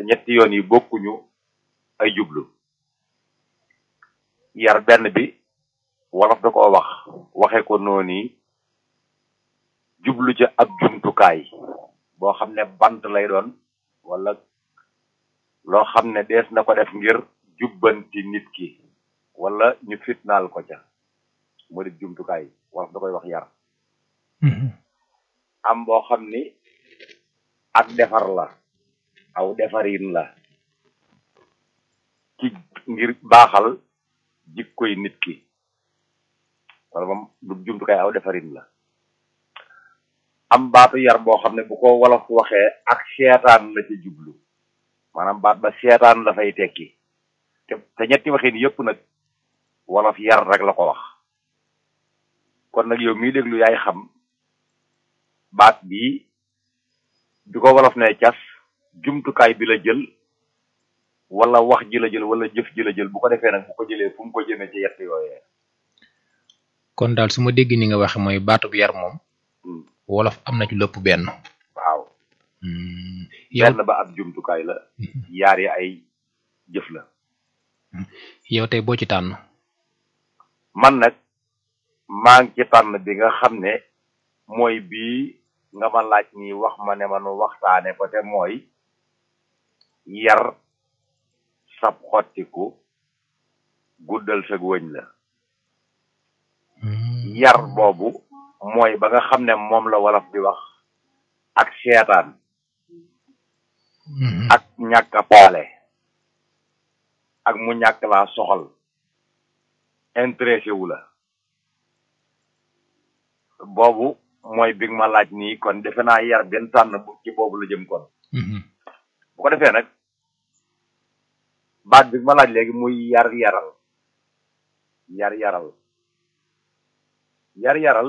ñetti yoon yi bokkuñu ay jublu yar benn bi wolof da koo wax waxe ko noonu jublu ca ab jumtukaay boo xam ne bant lay doon wala loo xam ne dees na ko def ngir jubbanti nit ki wala ñu fitnaal ko ca mu di jumtukaay wolof da koy wax yar am boo xam ni ak defar la aw defarin la ci ngir baaxal jikkoy nit ki wala moom du jumtukaay aw defarin la am baatu yar boo xam ne bu ko wolof waxee ak seetaan la ci jublu maanaam baat ba seetaan la fay tekki te te ñetti waxin yëpp nag wolof yar rek la ko wax kon nag yow mii déglu yaay xam baat bii bi ko wolof ne cas jumtukaay bi la jël wala wax ji la jël wala jëf ji la jël bu ko defee nag bu ko jëlee fu mu ko jëmee ci yett yooyee kon daal su ma dégg ni nga waxe mooy baatub yar moom wolof am na ci lépp benn waaw yow benn ba ab jumtukaay la yaar yi ay jëf la yow tey boo ci tànn man nag maa ngi ci tànn bi nga xam ne mooy bii nga ma laaj nii wax ma ne ma nu waxtaane ko te mooy yar sab xottiku guddal sag wëñ la yar boobu mooy ba nga xam ne moom la wolof di wax ak seetaan ak ñàkk a paale ak mu ñàkk laa soxal intéressé wu la boobu mooy bi nga ma laaj nii kon defe naa yar benn tànn bu ci boobu la jëm kon bu ko defee nag baat bi nga ma laaj léegi muy yar yaral yar yaral yar yaral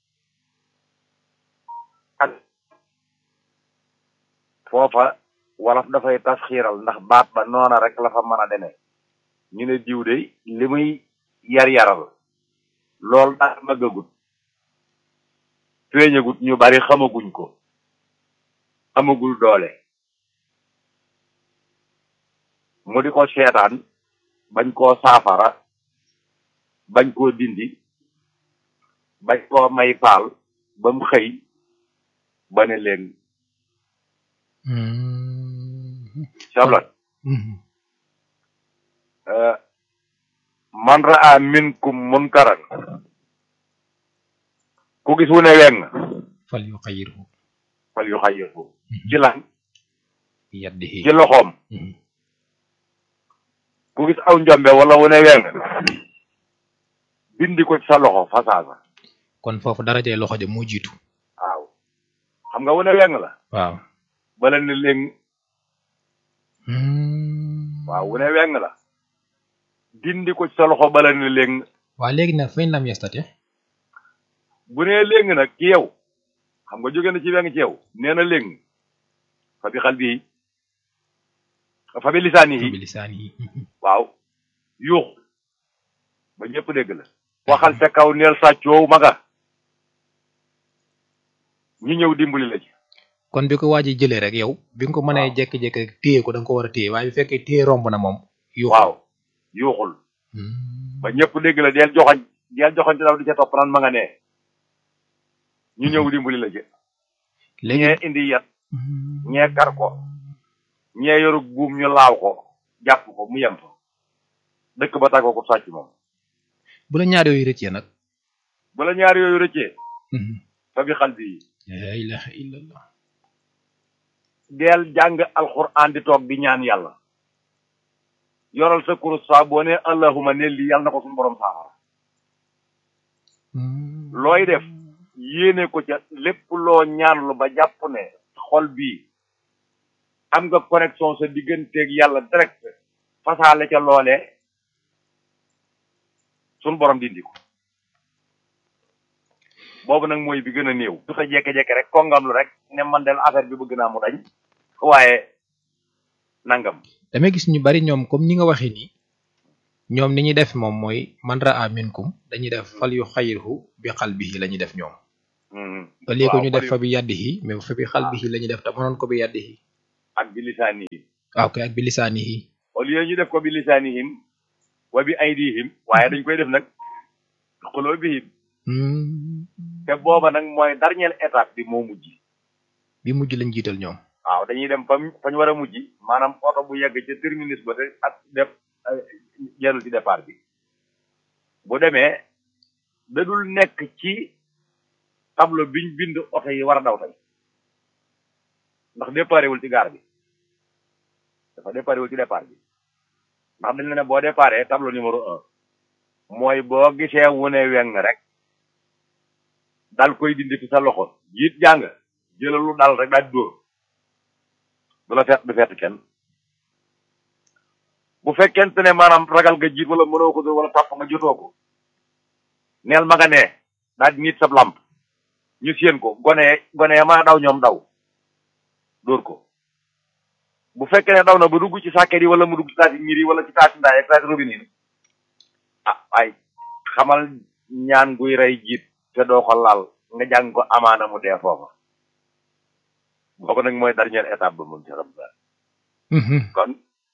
ak foofa wolof dafay tas xiiral ndax baat ba noona rek la fa mën a demee ñu ne diw de li muy yar yaral loolu daal maggagut feeñagut ñu bari xamaguñ ko amagul doole mu di ko seetaan bañ koo saafara bañ koo dindi bañ koo may faal ba mu xëy ba ne leen sablat man raa minkum munkaran ku gis wu ne weng fal yu xayirhu fal yu xayirhu ci lan yaddihi ci loxoom ku gis aw njombe wala wu ne weng bindi ko ci sa loxo fasaasa kon foofu darajee loxo ja moo jiitu waaw xam nga wu ne weng la waaw bala ne léegi waaw wu ne weng la dindi ko ci sa loxo bala ne léegi waa léegi nag fañ lam yestate bu nee léegi nag ci yow xam nga jóge na ci weng ci yow nee na léegi fa bi xal bi fa bi lisaan yi bi lisaan yi waaw yuux ba ñëpp dégg la waxal ca kaw neel sàccoow maga ñi ñëw dimbali la ci kon bi ko waaji jëlee rek yow bi nga ko mënee jekki-jekki rek téye ko da nga ko war a téye waaye bu fekkee téye romb na moom yuuxul waaw yuuxul ba ñëpp dégg la deel joxoñ deel joxoñ te daw di ca topp naan ma nga nee ñu ñëw dimbali la ci léegi ñee indi yat ñee kar ko ñee yoru buum ñu laaw ko jàpp ko mu yem fa dëkk ba tàggoo ko sàcc moom bu la ñaar yooyu rëccee nag bu la ñaar yooyu rëccee fa bi xal bi la ilaha illallah deel jàng alxuraan di toog di ñaan yàlla yoral sa kurus saa boo ne allahuma ne lii yàlla na ko suñu borom saafara looy def yéene ko ca lépp loo ñaanlu ba jàpp ne xol bii am nga connexion sa digganteeg yàlla direct fasaale ca loolee suñu borom dindi ko boobu nag mooy bi gën a néew du sa jekke-jekke rek kongamlu rek ne man del affaire bi bëgg naa mu dañ waaye nangam damay gis ñu bari ñoom comme ni nga waxee nii ñoom ni ñuy def moom mooy man raa minkum dañuy def fal yu xayirhu bi xalbihi la ñuy def ñoom au lieu que ñu def fa bi yaddihi mais fa bi xalbihi la ñuy def te mënoon ko bi yaddihi ak bi lisaan yi waaw kay ak bi lisaanihi au lieu ñu def ko bi lisaanihim wa bi aydihim waaye dañ koy def nag xuloo bihim te booba nag mooy dernière étape bi moo mujj bi mujj lañ jiital ñoom waaw dañuy dem fa fa ñu war a mujj maanaam oto bu yegg ca terminus ba te ak def jarul ci départ bi bu demee da dul nekk ci tableau biñ bind oto yi war a daw tey ndax déparé wul ci gaar bi dafa déparé wul ci départ bi ndax dañ la ne boo déparé tableau numéro un mooy boo gisee wu ne weng rek dal koy dindi ci sa loxo jiit jàng jëlal lu dal rek daal di dóor du la fett du fett kenn bu fekkente ne maanaam ragal nga jiit wala mënoo ko dóor wala tàpp nga jotoo ko neel ma nga nee daal di nit sab lamp ñu séen ko gone gone ma daw ñoom daw dóor ko bu fekkee ne daw na ba dugg ci sàkket yi wala mu dugg ci taati miir yi wala ci taati ndaay ak taati robinet yi ah ay xamal ñaan guy rey jiit te doo ko laal nga jàng ko amaana mu dee foofa boobu nag mooy dernière étape ba moom ci xam kon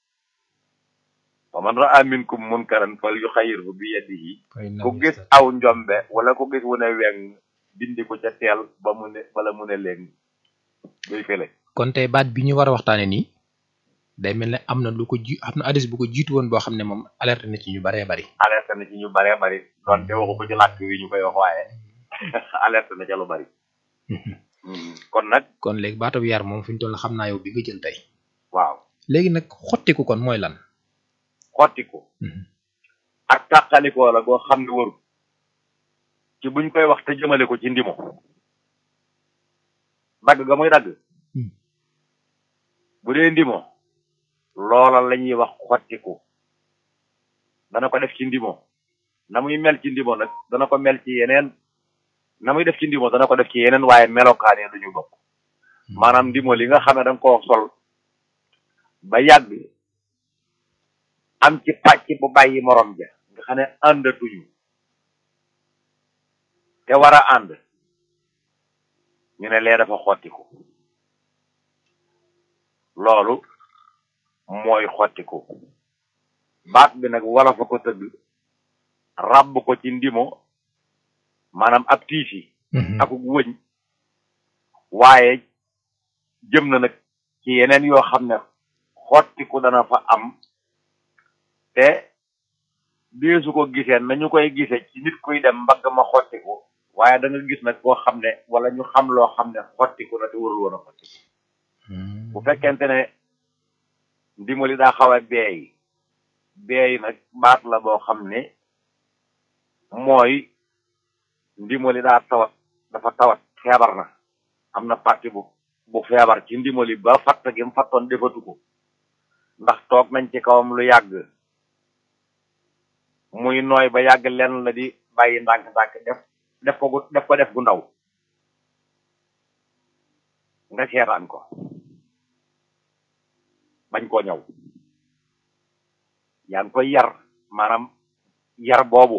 fa man raa minkum munkaran fal yuxayyirhu bi yadihi ku gis aw njombe wala ku gis wu ne weng dindi ko ca teel ba mu ne wala mu ne léegi day fele kon tey baat bi ñu war a waxtaane nii day mel ne am na lu ko ji am na addis bu ko jiitu woon boo xam ne moom alerte na ci ñu baree bari alerte na ci ñu baree bari donte waxu ko ci làkk wi ñu koy wax waaye alerte na ca lu bari kon nag kon léegi baatu yar moom fi ñu toll xam naa yow bi nga jël tey waaw léegi nag xottiku kon mooy lan xottiku ak tàqalikoo la goo xam ne waru ci buñ koy wax te jëmale ko ci ndimo dagg ga muy dagg bu dee ndimo loola la ñuy wax xottiku dana ko def ci ndimo na muy mel ci ndimo nag dana ko mel ci yeneen na muy def ci ndimo dana ko def ci yeneen waaye melokaan yi duñu bokk maanaam ndimo li nga xam ne danga koo sol ba yàgg am ci pàcc bu bàyyi morom ja nga xam ne àndatuñu te war a ànd ñu ne lee dafa xottiku loolu mooy xottiku baat bi nag wala fa ko tëgg ràbb ko ci ndimo maanaam ab tiisi akuk wëñ waaye jëm na nag ci yeneen yoo xam ne xottiku dana fa am te deesu ko gisee nañu koy gisee ci nit kuy dem mbagg ma xottiku waaye da nga gis nag koo xam ne wala ñu xam loo xam ne xottiku na te warul woon a xottiku bu fekkente ne ndimali daa xaw a beey beey nag baat la boo xam ne mooy ndimali daa tawat dafa tawat feebar na am na parti bu bu feebar ci ndimali ba fatt gi mu fattoon defatu ko ndax toog nañ ci kawam lu yàgg muy nooy ba yàgg lenn la di bàyyi ndànk-ndànk def def ko gu def ko def gu ndaw nga seetaan ko bañ koo ñëw yaa ngi koy yar maanaam yar boobu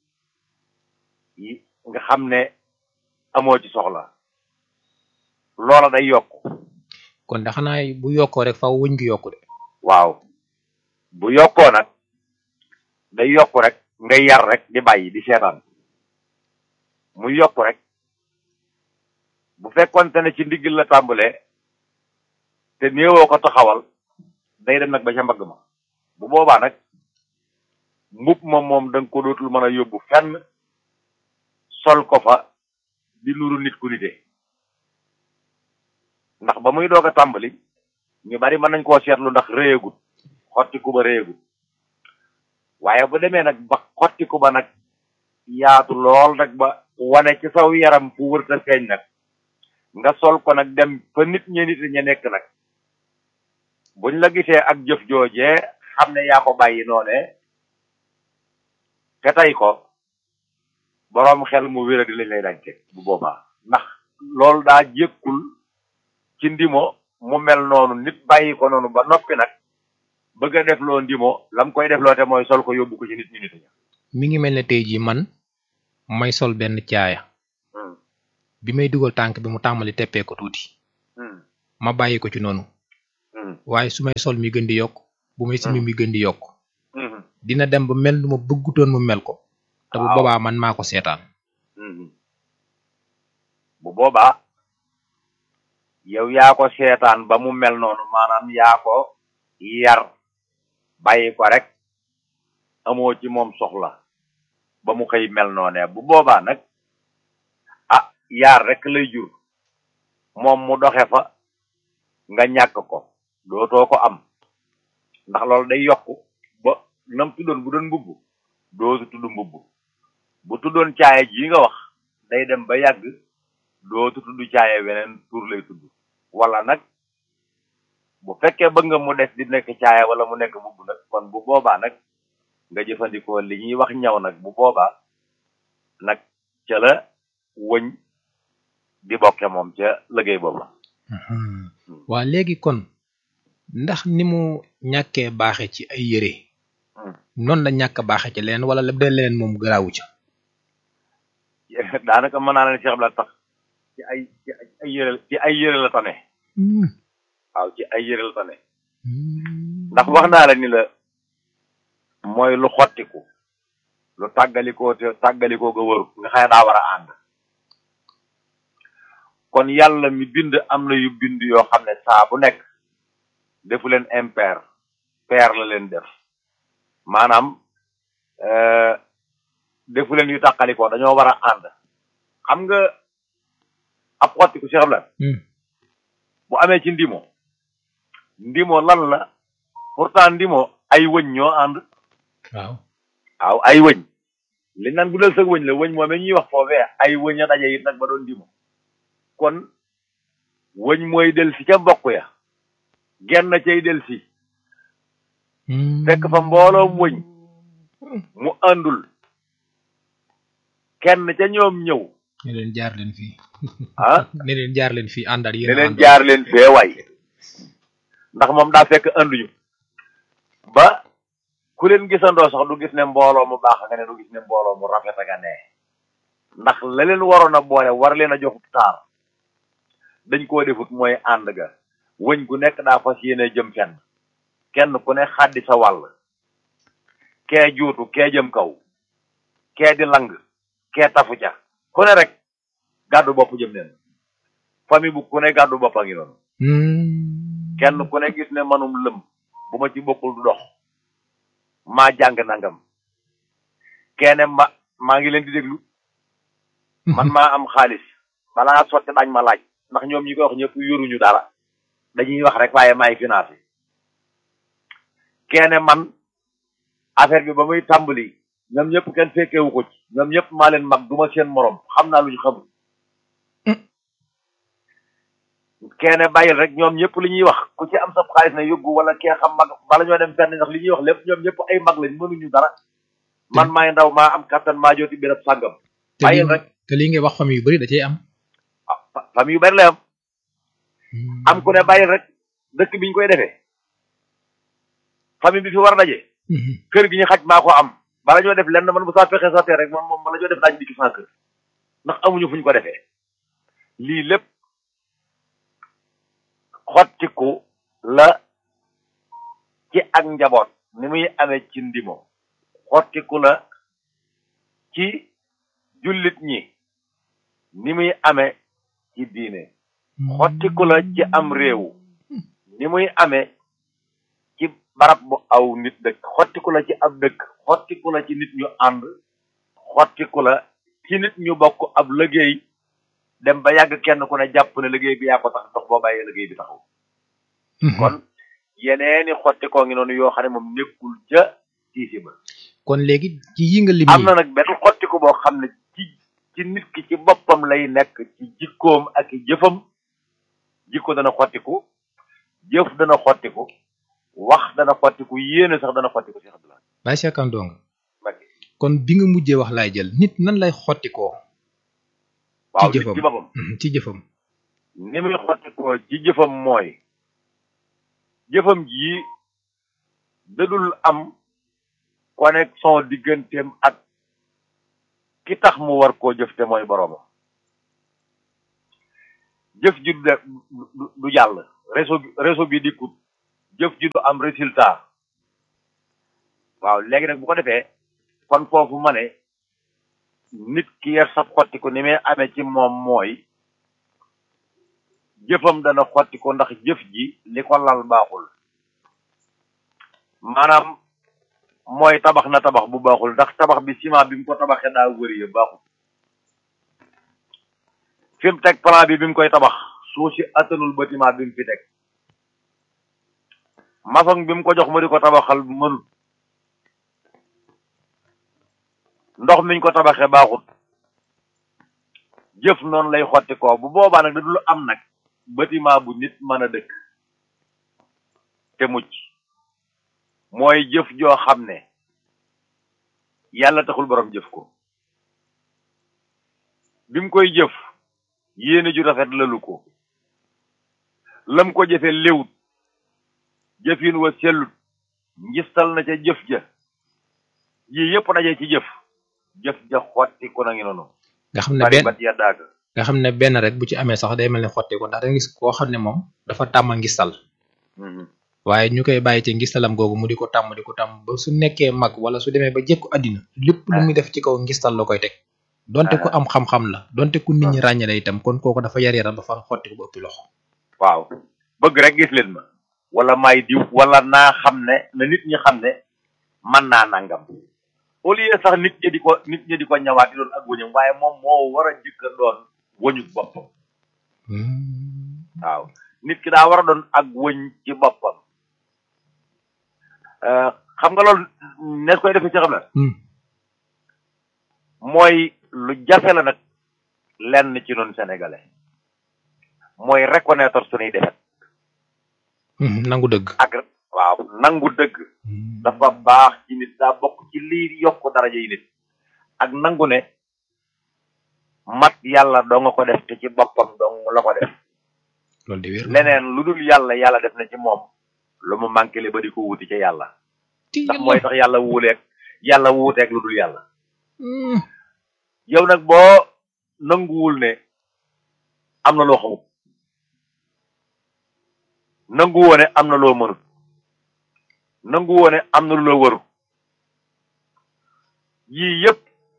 yi nga xam ne amoo ci soxla loola day yokk kon da xanaa bu yokkoo rek faaw wëñ gi yokku de waaw bu yokkoo nag day yokk rek nga yar rek di bàyyi di seetaan mu yokk rek bu fekkonte ne ci ndigg la tàmbalee te néewoo ko taxawal day dem nag ba ca mbagg ma bu boobaa nag mbub ma moom da nga ko dootul mën a yóbbu fenn sol ko fa di nuru nit ku nite ndax ba muy doog a tàmbali ñu bari mën nañ koo seetlu ndax réyagut xottiku ba réyagut waaye bu demee nag ba xottiku ba nag yaatu lool nag ba wane ci saw yaram fu wërta feeñ nag nga sol ko nag dem fa nit ñi nit ña nekk nag buñ la gisee ak jëf joojee xam ne yaa ko bàyyi noone te tey ko boroom xel mu wéra di lañ lay dañ teg bu boobaa ndax loolu daa jékkul ci ndimo mu mel noonu nit bàyyi ko noonu ba noppi nag bëgg a def loo ndimo lam koy def loo te mooy sol ko yóbbu ko ci nit ñi nit ña mi ngi mel ne tey jii man may sol benn caaya bi may dugal tànk bi mu tàmmali teppee ko tuuti ma bàyyi ko ci noonu Mhm. waaye su may sol mi gën di yokk bu may simi Mm. mi gën di yokk Mhm. dina dem ba mel nu ma bëggutoon mu mel ko te bu Waaw. boobaa man maa ko seetaan Mhm. bu boobaa yow yaa ko seetaan ba mu mel noonu maanaam yaa ko yar bàyyi ko rek amoo ci moom soxla ba mu xëy mel noonee bu boobaa nag ah yaar rek lay jur moom mu doxe fa nga ñàkk ko dootoo ko am ndax loolu day yokk ba nam tuddoon bu doon mbubb dootu tudd mbubb bu tuddoon caaye ji nga wax day dem ba yàgg dootu tudd caaye weneen tur lay tudd wala nag bu fekkee bëgg nga mu des di nekk caaye wala mu nekk mbubb nag kon bu boobaa nag nga jëfandikoo li ñuy wax ñaw nag bu boobaa nag ca la wëñ di bokke moom ca liggéey boobu waa léegi kon ndax ni mu ñàkkee baaxe ci ay yére Hmm. noonu la ñàkk baaxe ci leen wala la de leen moom garaawu ca daanaka mën naa leen Cheikh Abdou tax ci ay ci ay yëre ci ay yëre la tane waaw ci ay yëre la tane ndax wax naa la ni la mooy lu xottiku lu tàggalikoo te tàggalikoo ga wëru nga xam ne daa war a ànd kon yàlla mi bind am na yu bind yoo xam ne saa bu nekk defu leen impair pair la leen def maanaam euh, defu leen yu tàqalikoo dañoo war a ànd xam nga ab xottiku Cheikh la bu amee ci ndimo ndimo lan la pourtant ndimo ay wëñ ñoo ànd waaw waaw ay wëñ li naan bu dal sa wëñ la wëñ moom ñuy wax foofee ay wëñ a daje it nag ba doon ndimo kon wëñ mooy del si ca mbokk ya genn cay del si fekk fa mbooloom wëñ mu àndul kenn ca ñoom ñëw ne leen jaar leen fii ah ne leen jaar leen fii àndal ne yéen leen jaar leen fee waay ndax moom daa fekk ànduñu ba ku leen gisandoo sax du gis ne mbooloo mu baax nga ne du gis ne mbooloo mu rafet nga ne ndax la leen waroon a boole war leen a jox taar dañ koo defut mooy ànd ga wëñ gu nekk daa fas yéene jëm fenn kenn ku ne xaddi sa wàll kee juutu kee jëm kaw kee di lang kee tafu ca ku ne rek gàddu bopp jëm neen famille bu ku ne gàddu bopp a ngi noonu kenn ku ne gis ne manum lëm bu ma ci bokkul du dox maa jàng nangam keene ma maa ngi leen di déglu man maa am xaalis balaa sotti dañ ma laaj ndax ñoom ñi koy wax ñëpp yoruñu dara dañuy wax rek waaye maay financé keene man affaire bi ba muy tàmbali ñoom ñëpp kenn fekkewu ko ci ñoom ñëpp maa leen mag duma seen morom xam naa lu ñu xamul keene bàyyil rek ñoom ñëpp li ñuy wax ku ci am sa xaalis na yóbbu wala kee xam mag bala ñoo dem fenn ndax li ñuy wax lépp ñoom ñëpp ay mag lañ mënuñu dara man maay ndaw maa am kattan maa jooti béréb sàngam te lii bàyyil rek te lii ngay wax famille yu bari da cay am ah fa- famille yu bari lay am am ku ne bàyyil rek dëkk bi ñu koy defee famille bi fi war a daje kër gi ñu xaj maa ko am bala ñoo def lenn man bu saa fexe sottee rek man moom bala ñoo def daañu dikki sans kër ndax amuñu fu ñu ko defee lii lépp xottiku la ci ak njaboot ni muy amee ci ndimo xottiku la ci jullit ñi ni muy amee ci diine xottiku la ci am réew ni muy amee ci barab bu aw nit dëkk xottiku la ci ab dëkk xottiku la ci nit ñu ànd xottiku la ci nit ñu bokk ab liggéey dem ba yàgg kenn ku ne jàpp ne liggéey bi yaa ko tax dox boo bàyyee liggéey bi taxaw kon yeneeni xottikoo ngi noonu yoo xam ne moom nekkul ca tiisi ba kon léegi ci yi nga lim am na nag benn xottiku boo xam ne ci ci nit ki ci boppam lay nekk ci jikkoom ak i jëfam jikko dana xottiku jëf dana xottiku wax dana xottiku yéene sax dana xottiku Cheikh Abdoulaye Baye Cheikh Kane Ndongo Mbacké kon bi nga mujjee wax laay jël nit nan lay xottikoo waaw ci nit jëfam ci boppam ci jëfam ni muy xottikoo ci jëfam mooy jëfam ji dadul am connexion digganteem ak ki tax mu war koo jëf te mooy boroomam jëf ji du de du du jàll réseau bi réseau bi dikkut jëf ji du am résultat waaw léegi nag bu ko defee kon foofu ma ne nit ki yar sa xottiku ni muy amee ci moom mooy jëfam dana xottiku ndax jëf ji li ko lal baaxul maanaam mooy tabax na tabax bu baaxul ndax tabax bi ciment bi mu ko tabaxee daa wëri baaxul fi mu teg plan bi bi mu koy tabax suuf si attanul bâtiment bi mu fi teg maçon bi mu ko jox mu di ko tabaxal mënut ndox miñ ko tabaxee baaxut jëf noonu lay xotti ko bu boobaa nag da dul am nag bâtiment bu nit mën a dëkk te mucc mooy jëf joo xam ne yàlla taxul borom jëf ko bi mu koy jëf yéene ju rafet lalu ko lam ko jëfe léwut jëfin wa sellut ngistal na ca jëf ja yii yëpp daje ci jëf jëf ja xotti ko na ngi noonu nga xam ne bari benn bat ya daaga nga xam ne benn rek bu ci amee sax day mel ni xotti ko ndax da nga gis koo xam ne moom dafa tàmm ngistal waaye ñu koy bàyyi ci ngistalam googu mu di ko tàmm di ko tàmm ba su nekkee mag wala su demee ba jekku àddina lépp lu muy def ci kaw ngistal la koy teg donte ku am xam-xam la donte ku nit ñi ràññale itam kon kooku dafa yar yaram ba far xotti ko ba ëppi loxo waaw bëgg rek gis leen ma wala may diw wala naa xam ne na nit ñi xam ne man naa nangam au lieu sax nit ñi di ko nit ñi di ko ñawaat di doon ak wëñam waaye moom moo war a jëkka doon wëñu boppam waaw nit ki daa war a doon ak wëñ ci boppam Euh, xam nga loolu nees koy defee ci xam la mooy lu jafe la nag lenn ci noonu sénégalais mooy reconnaître suñuy defet nangu dëgg ak waaw nangu dëgg dafa baax ci nit daa bokk ci lii yokk daraja yi nit ak nangu ne mat yàlla doo nga ko def te ci boppam dong la ko def loolu de wér leneen lu dul yàlla yàlla def na ci moom lu mu manqué le ba di ko wuti ca yàlla ndax mooy tax yàlla wuuleeg yàlla wuuteeg lu dul yàlla yow nag boo nanguwul ne am na loo xamut nanguwoo ne am na loo mënut nanguwoo ne am na lu la waru yii yëpp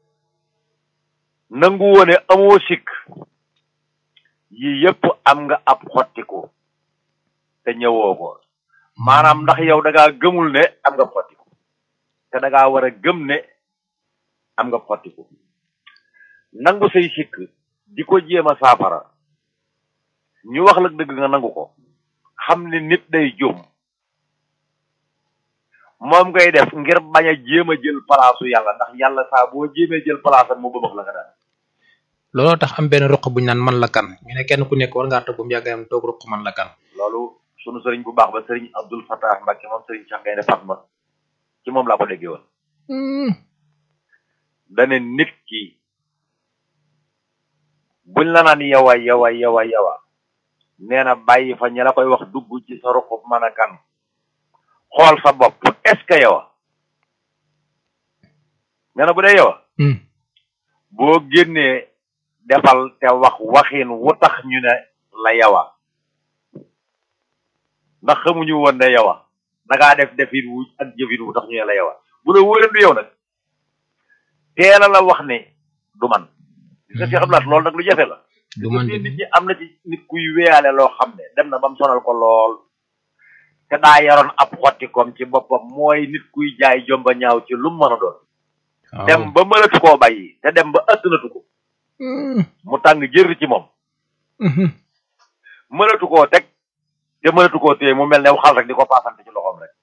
nanguwoo ne amoo sikk yii yëpp am nga ab xottiku te ñëwoo ko maanaam ndax yow da ngaa gëmul ne am nga xottiku te da ngaa war a gëm ne am nga xottiku nangu say sikk di ko jéem a saafara ñu wax la dëgg nga nangu ko xam ne nit day jum moom ngay def ngir bañ a jéem a jël palaasu yàlla ndax yàlla saa boo jéemee jël palaasam mu bëmax la nga daan looloo tax am benn ruq bu ñu naan man la kan ñu ne kenn ku nekk war ngaa toog ba mu yàgg am toog ruq man la kan loolu sunu sëriñ bu baax ba sëriñ Abdul Fattah Mbacke moom sëriñ Cheikh Gaynde Fatma ci moom laa ko déggee woon dane nit ki buñ la naan yawa yawa yawa yawa nee na bàyyi fa ñi la koy wax dugg ci sa ruqub mën a kan xool sa bopp est ce que yawa nee na bu dee yawa boo génnee defal te wax waxin wu tax ñu ne la yawa ndax xamuñu woon ne yawa dangaa def defin wu ak jëfin wu tax ñu ne la yawa bu la wóoree du yow nag teela la wax ne du man gis nga si xam laat loolu nag lu jafe la du man nit ñi am na ci nit kuy weyaale loo xam ne dem na ba mu sonal ko lool te daa yaroon ab xotti koom ci boppam mooy nit kuy jaay jomba ñaaw ci lu mu mën a doon dem ba mënatu koo bàyyi te dem ba ëttanatu ko mu tàng jër ci moom mënatu koo teg te mënatu koo téye mu mel ne xal rek di ko paasante ci loxoom rek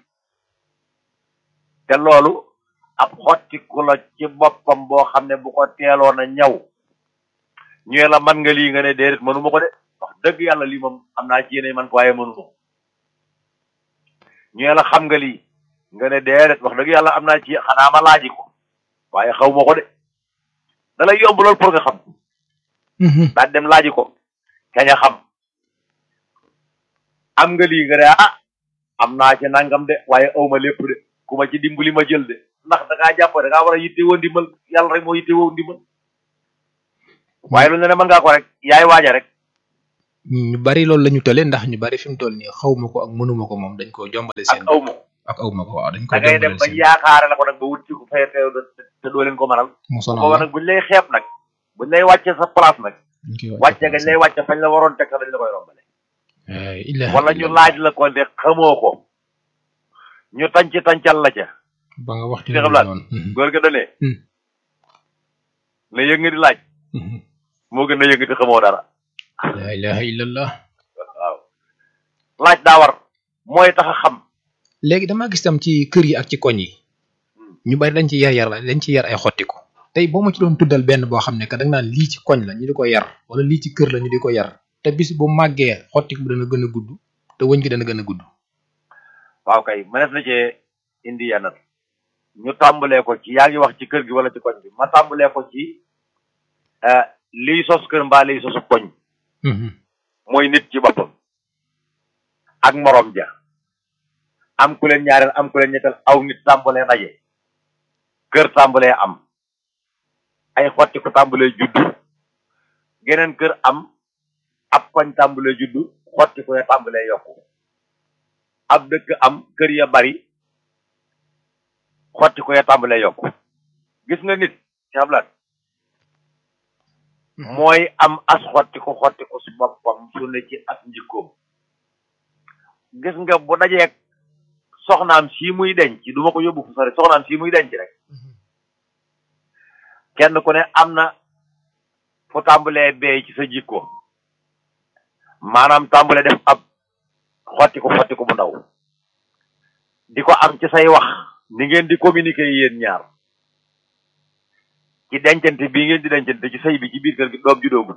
te loolu ab xottiku la ci boppam boo xam ne bu ko teeloon a ñaw ñëwee la man nga lii nga ne déedéet mënuma ko de wax dëgg yàlla lii moom am naa ci yéene man ko waaye mënuma ko ñëwee la xam nga lii nga ne déedéet wax dëgg yàlla am naa ci xanaa ma laaji ko waaye xaw ma ko de da lay yomb lool pour nga xam daal dem laaji ko kañ a xam am nga lii nga ne ah am naa ci nangam de waaye aw ma lépp de ku ma ci dimbali ma jël de ndax da ngaa jàpp da ngaa war a yittewoo ndimbal yàlla rek moo yittewoo ndimbal waaye lu ne ne mën ngaa ko rek yaay waaja rek ñu bari loolu la ñu tële ndax ñu bari fi mu toll nii xawma ko ak mënuma ko moom dañ ko jombale ak seen aw ma ko ak awma ko waaw dañ ko da ngay dem jombale ba seen yaakaare la ko nag ba wut ci ku fay teew te doo leen ko mënal mu sonal booba la nag buñ lay xeeb nag buñ lay wàcce sa place nag dañ koy wàcce gañ lay wàcce fañ la waroon teg sax dañ la koy rombale Ay, ilaha wala ñu illallah. laaj la ko de xamoo ko ñu tànc tàncal la ca ba nga wax ci Cheikh loolu Abdoulaye. noonu Mhm, góor ga dane Hmm. la yëg nga di laaj mhm. moo gën a yëg di xamoo dara la ilaha illallah waaw laaj daa war mooy tax a xam léegi damaa gis tam ci kër yi ak ci koñ yi ñu bari dañ ci yar yar la dañ ci yar ay xottiku tey boo ma ci doon tuddal benn boo xam ne que da nga naan lii ci koñ la ñu di ko yar wala lii ci kër la ñu di ko yar te bis bu màggee xottiku bi dana gën a gudd te wëñ gi dana gën a gudd waaw kay mënees na cee indi yenn ñu tàmbalee ko ci yaa ngi wax ci kër gi wala ci koñ bi ma tàmbalee ko ci eh, liy sos kër mbaa liy sosu koñ Mhm, mooy nit ci boppam ak morom ja am ku leen ñaareel am ku leen ñetteel aw nit tàmbalee daje kër tàmbalee am ay xotti ko tàmbalee juddu geneen kër am ab koñ tàmbalee juddu xotti ko ya tàmbalee yokku ab dëkk am kër ya bari xotti ko ya tàmbalee yokku gis nga nit ci xablaat mooy am as xotti ko xotti ko su boppam su ne ci as njikkoom gis nga bu dajeeg soxnaam sii muy denc du ma ko yóbbu fu sori soxnaam sii muy denc rek kenn ku ne am na fu tàmbalee beey ci sa jikko maanaam tàmbalee def ab xotti ko xotti ko bu ndaw di ko am ci say wax ni ngeen di communiquer yéen ñaar ci dencante bii ngeen di dencante ci sëy bi ci biir kër gi doom judoogul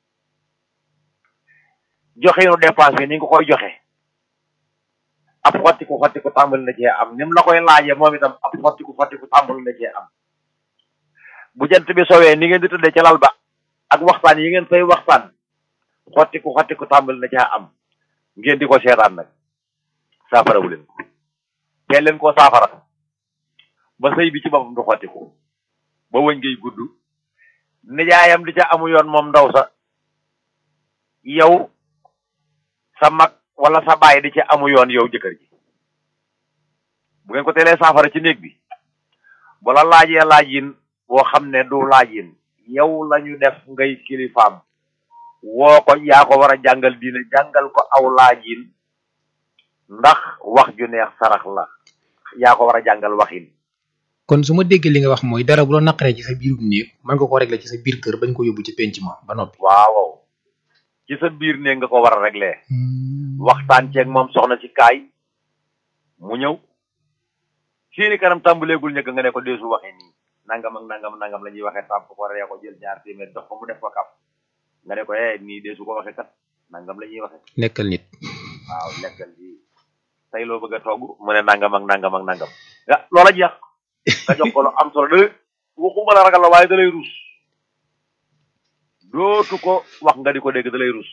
joxe nu dépense bi ni nga koy joxe ab xottiku xottiku tàmbali na cee am ni mu la koy laajee moom itam ab xottiku xottiku tàmbali na cee am bu jant bi sowee ni ngeen di tëddee ca lal ba ak waxtaan yi ngeen fay waxtaan xottiku xottiku tàmbali na cee am ngeen di ko seetaan nag saafara wu leen ko teel leen koo saafara ba sëy bi ci boppam du xottiku ba wëñ ngay gudd nijaayam di ca amu yoon moom ndaw sa yow sa mag wala sa baay di ca amu yoon yow jëkkër ji bu ngeen ko teelee saafara ci néeg bi bala laajee laajin boo xam ne du laajin yow lañu def ngay kilifaam woo ko yaa ko war a jàngal diine jàngal ko aw laajin ndax wax ju neex sarax la yaa ko war a jàngal waxin kon su ma déggee li nga wax mooy dara bu la naqaree ci sa biirum néeg mën nga ko régler ci sa biir kër bañ ko yóbbu ci penc ma ba noppi waaw ci sa biir ne nga ko war a régler waxtaan ceeg moom soxna si kaay mu ñëw seeni kanam tàmbaleegul ñëkk nga ne ko deesu waxee nii nangam ak nangam nangam la ñuy waxee tàmp ko ree ko jël ñaar téeméer dox ko mu def ko kaf nga ne ko eh nii deesu ko waxee kat nangam la ñuy waxee nekkal nit waaw lekkal bi tey loo bëgg a togg mu ne nangam ak nangam ak nangam ah loola jeex nga jox ko lu am solo da waxuma la ragal la waaye da lay rus dootu ko wax nga di ko dégg da lay rus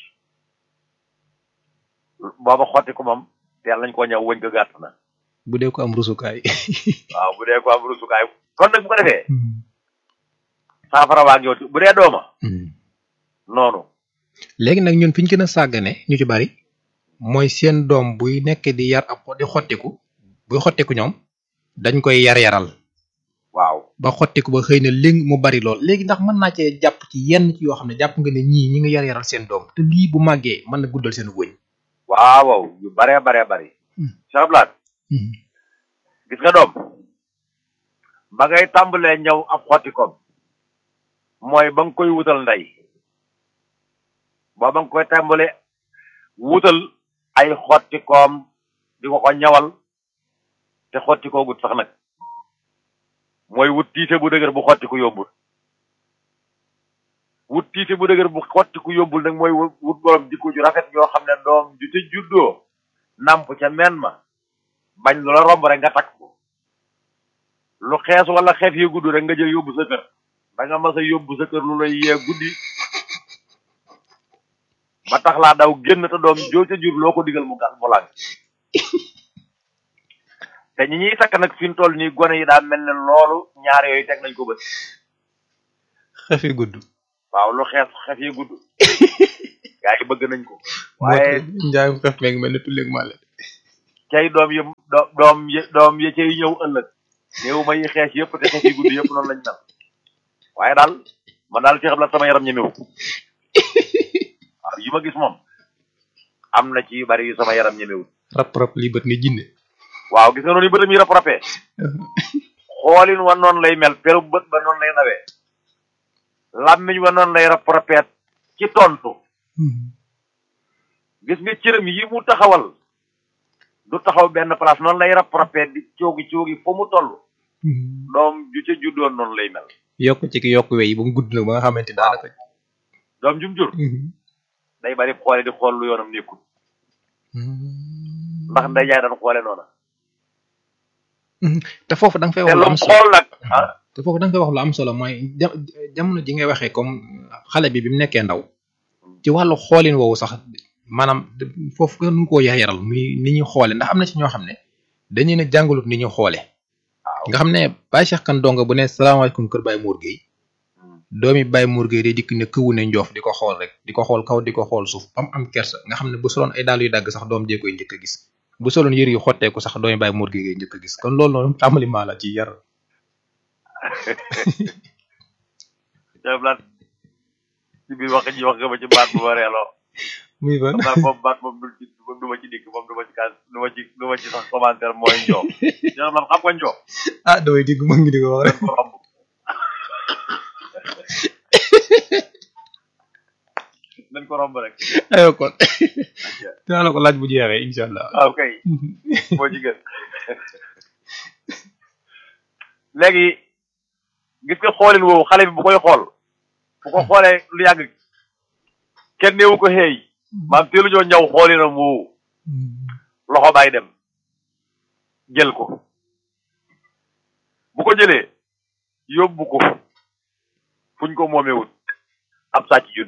booba xotti ko moom teel nañ koo ñëw wëñ ko gàtt na bu dee ko am rusukaay waaw bu dee ko am rusukaay kon nag bu ko defee saafara waa ngi yow bu dee dooma noonu léegi nag ñun fi ñu gën a sàggane ñu ci bari mooy seen doom buy nekk di yar ab di xottiku buy xottiku ñoom dañ koy yar yaral waaw ba xottiku ba xëy na léegi mu bari lool léegi ndax mën naa cee jàpp ci yenn ci yoo xam ne jàpp nga ne ñii ñi ngi yar yaral seen doom te lii bu màggee mën na guddal seen wëñ waaw waaw yu baree baree bari Cheikh Blaat gis nga doom ba ngay tàmbalee ñëw ab xottikoom mooy ba nga koy wutal ndey ba ba nga koy tàmbalee wutal ay xottikoom di ko ko ñawal te xottikoo gut sax nag mooy wut tiite bu dëgër bu xottiku yombul wut tiite bu dëgër bu xottiku yombul nag mooy wut borom jikko ju rafet yoo xam ne doom ju ca juddoo namp ca men ma bañ lu la romb rek nga takk ko lu xees wala xeef yi gudd rek nga jël yóbbu sa kër da nga mas a yóbbu sa kër lu lay yee guddi ba tax laa daw génn te doom joo ca jur loo ko digal mu gas mu làng te ñi ñuy sakk nag fi mu toll nii gone yi daa mel ne loolu ñaar yooyu teg nañ ko bët xefi gudd waaw lu xees xef yi gudd gaa yi bëgg nañ ko waaye njaayum xef meeg mel ne tulleeg màlle cay doom yi do- doom yi doom yi cay ñëw ëllëg néew ma yi xees yëpp te xees yi guddi yëpp noonu lañ mel waaye daal man daal ci xam la sama yaram ñemewu waaw yi ma gis moom am na ci yu bari yu sama yaram ñemewu rap rap lii bët ni jinne waaw gis nga noonu yi bëtam yi rap rapee xoolin wa noonu lay mel peru bët ba noonu lay nawee làmmiñ wa noonu lay rap rapee ci tontu gis nga cëram yi mu taxawal du taxaw benn place noonu lay rap rapee di coogi coogi fa mu toll doom ju ca juddoon noonu lay mel yokk ci ki yokk wey yi ba mu gudd nag ba nga xamante ni daanaka doom jum jur day bari xoole di xool lu yoonam nekkul ndax nday jaay daan xoole noona te foofu da nga fay te wax lu lu am mu solo xool nag ah te foofu da nga fay wax lu am solo mooy ja- jamono ji ngay waxee comme xale bi bi mu nekkee ndaw ci wàllu xoolin woowu sax maanaam foofu nga nu koo yayaral muy ni ñuy xoole ndax am na ci ñoo xam ne dañu ne jàngalut ni ñuy xoole waaw nga xam ne Baye Cheikh Kane donga bu ne salaamaaleykum kër Baye Mour Gueye doomi Baye Mour Gueye day dikk ne këwu ne njoof di ko xool rek di ko xool kaw di ko xool suuf ba mu am kersa nga xam ne bu soloon ay dàll yu dagg sax doom jee koy njëkk a gis bu soloon yëre yu xotteeku sax doomi Baye Mour Gueye ngay njëkk a gis kon loolu noonu tàmbali maa la ci yar Cheikh Blat ci biir wax ji wax nga ma ci baat bu ma reeloo muy ban xam naa boobu baat moom du ci moom du ma ci dikk moom du ma ci kaas du ma ci du ma ci sax commentaire mooy njoo Cheikh Blat xam nga njoo ah damay dégg mën ngi di ko wax rek dañ ko romb dañ ko romb rek aywa kon dinaa la ko laaj bu jeexee incha allah waaw kay moo ci gën léegi gis nga xoolin woowu xale bi bu koy xool bu ko xoolee lu yàgg kenn néewu ko xeey maam teelu ñoo ñaw xoolinam woowu loxo baay dem jël ko bu ko jëlee yóbbu ko fuñ ko moomewut ab sàcc judd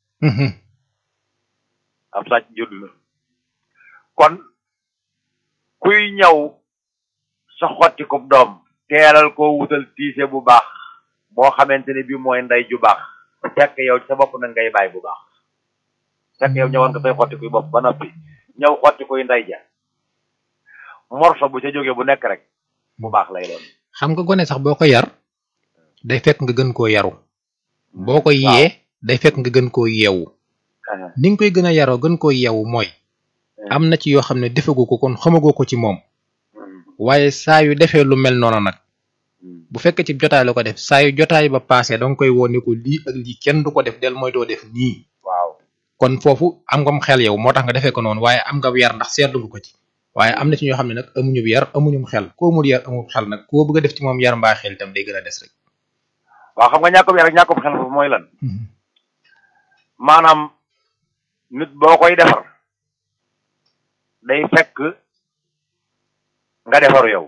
ab sàcc judd na kon kuy ñaw sa xotti ko doom teelal koo wutal tiise bu baax boo xamante ne bi mooy ndey ju baax fekk yow sa bopp na ngay bàyyi bu baax fekk yow ñëwoon nga say xotti kuy bopp ba noppi ñëw xotti kuy ndey ja morso bu ca jógee bu nekk rek bu baax lay doon xam nga gone sax boo ko yar day fekk nga gën koo yaru boo ko yee day fekk nga gën koo yeewu ni nga koy gën a yaroo gën koo yeewu mooy am na ci yoo xam ne defegu ko kon xamagoo ko ci moom waaye saa yu defee lu mel noonu nag bu fekkee ci jotaay la ko def saa yu jotaay ba paase danga koy woo ne ko lii ak lii kenn du ko def del mooy doo def nii waaw kon foofu am ngam xel yow moo tax nga defee ko noonu waaye am nga yar ndax seetlu nga ko ci waaye am na ci ñoo xam ne nag amuñu yar amuñu xel koo amul yar amul xel nag koo bëgg a def ci moom yar mbaa xel itam day gën a des rek. waaw xam nga ñàkkum yar ak ñàkkum xel foofu mooy lan maanaam nit boo koy defar day fekk nga defaru yow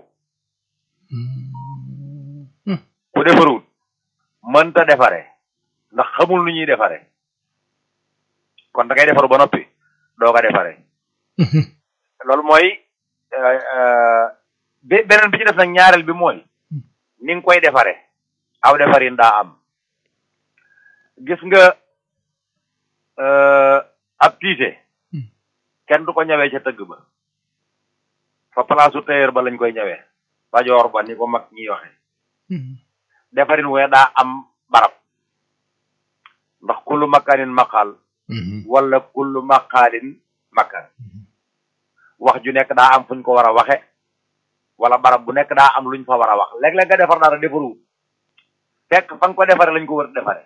ku defarul mënta defare ndax xamul nu ñuy defare kon da ngay defaru ba noppi doo ko defare loolu mooy bi beneen bi ci def nag ñaareel bi mooy ni nga koy defare aw defarin daa am gis nga ab tiise kenn du ko ñawee ca tëgg ba fa palaasu tailleur ba lañ koy ñawee bajoor ba ni ko mag ñiy waxe defarin wee daa am barab ndax kullu makaanin maqaal wala kullu maqaalin makaan wax ju nekk daa am fuñ ko war a waxe wala barab bu nekk daa am luñ fa war a wax léeg-léeg nga defar dara defaru fekk fa nga ko defare lañ ko war a defare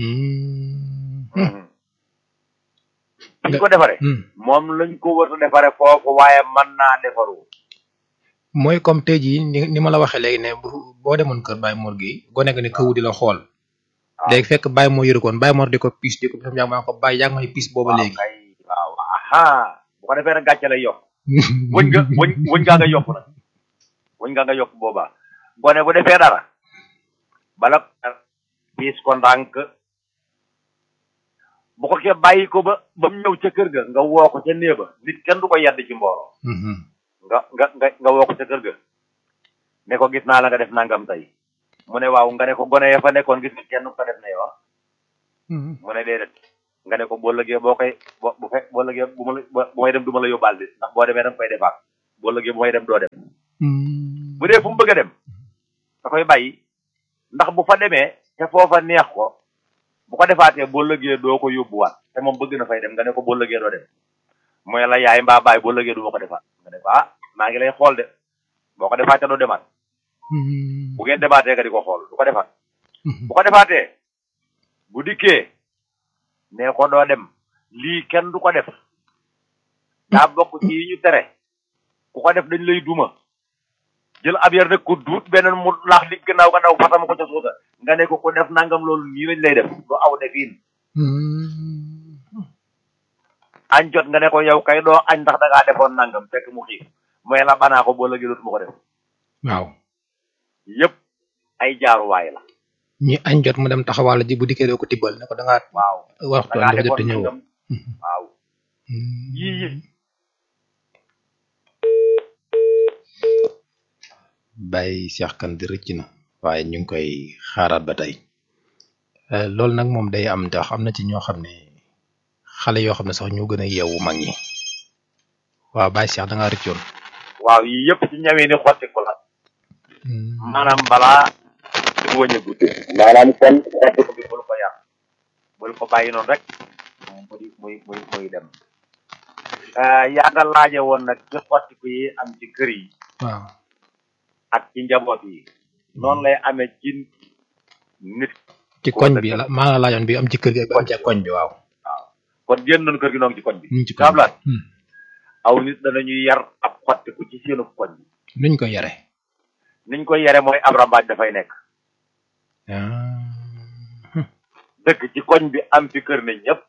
fiñ ko defare moom lañ ko war a defare foofu waaye mën naa defaru mooy comme tey jii ni ni ma la waxee léegi ne bu boo demoon kër Baye Mor gi gone nga ne këwu di la xool léegi fekk Baye moo yëru koon Baye Mor di ko piis di ko sam jàng maa ko Baye yaa ngi may piis booba léegi kay waaw aha bu ko defee nag gàcce lay yokk wëñ nga wëñ wëñ ngaa nga yokk nag wëñ ngaa nga yokk boobaa gone bu defee dara bala piis ko ndànk bu ko ke bàyyi ko ba ba mu ñëw ca kër ga nga woo ko ca néeba nit kenn du ko yedd ci mbooloo nga nga nga nga woo ko ca kër ga ne ko gis naa la nga def nangam tey mu ne waaw nga ne ko gone ya fa nekkoon gis nga kenn ko def ne yow mu ne déedéet nga ne ko boo lëgee boo koy bo bu fekk boo lëgee bu ma la bu may dem du ma la yóbbaal de ndax boo demee da nga koy defaat boo lëgee bu may dem doo dem bu dee fu mu bëgg a dem da koy bàyyi ndax bu fa demee te foofa neex ko bu ko defaatee boo lëgee doo ko yóbbuwaat te moom bëgg na fay dem nga ne ko boo lëgee doo dem mooy la yaay mbaa baay boo lëgee du ma ko defaat nga ne ko ah maa ngi lay xool de boo ko defaatee doo demaat bu ngeen demaatee nga di ko xool du ko defaat bu ko defaatee bu dikkee nee ko doo dem lii kenn du ko def daa bokk ci yi ñu tere ku ko def dañ lay duma jël ab yar rek ko duut beneen mu laax li gannaaw nga daw fatama ko ca suuta nga ne ko ko def nangam loolu nii lañ lay def du aw defiin añ jot nga ne ko yow kay doo añ ndax da ngaa defoon nangam fekk mu xiif mooy la banaa ko boo lëgee dootuma ko def waaw yëpp ay jaaruwaay la ñi añ jot mu dem taxawal ji bu dikkee doo ko tibbal ne ko da ngaa waaw waxtu da ngaa dafa jot te defoon ñëw nangam waaw yii yi bàyyi Cheikh Kane di rëcc na waaye ñu ngi koy xaaraat ba tey Euh, loolu nag moom day am ndax am na ci ñoo xam ne xale yoo xam ne sax ñoo gën a yeewu mag ñi waaw Baye Cheikh da ngaa rëccoon waaw yii yëpp ci ñawee ni xottiku la maanaam balaa mu wëñ a guddi maanaam kon xottiku bi bul ko yar bul ko bàyyi noonu rek muy muy muy muy dem yaa nga laaje woon nag ci xottiku yi am ci kër yi waaw ak ci njaboot yi noonu lay amee ci nit ci koñ bi la maa nga laajoon bi am ci kër gi ak bi am ci koñ bi waaw kon génn nañu kër gi noonu ci koñ bi ñu ngi ci koñ bi Kablaat Hmm. aw nit danañuy yar ab xottiku ci seenu koñ bi nuñ ko yare niñ koy yare mooy ab rambaaj dafay nekk ah dëkk ci koñ bi am fi kër ne ñëpp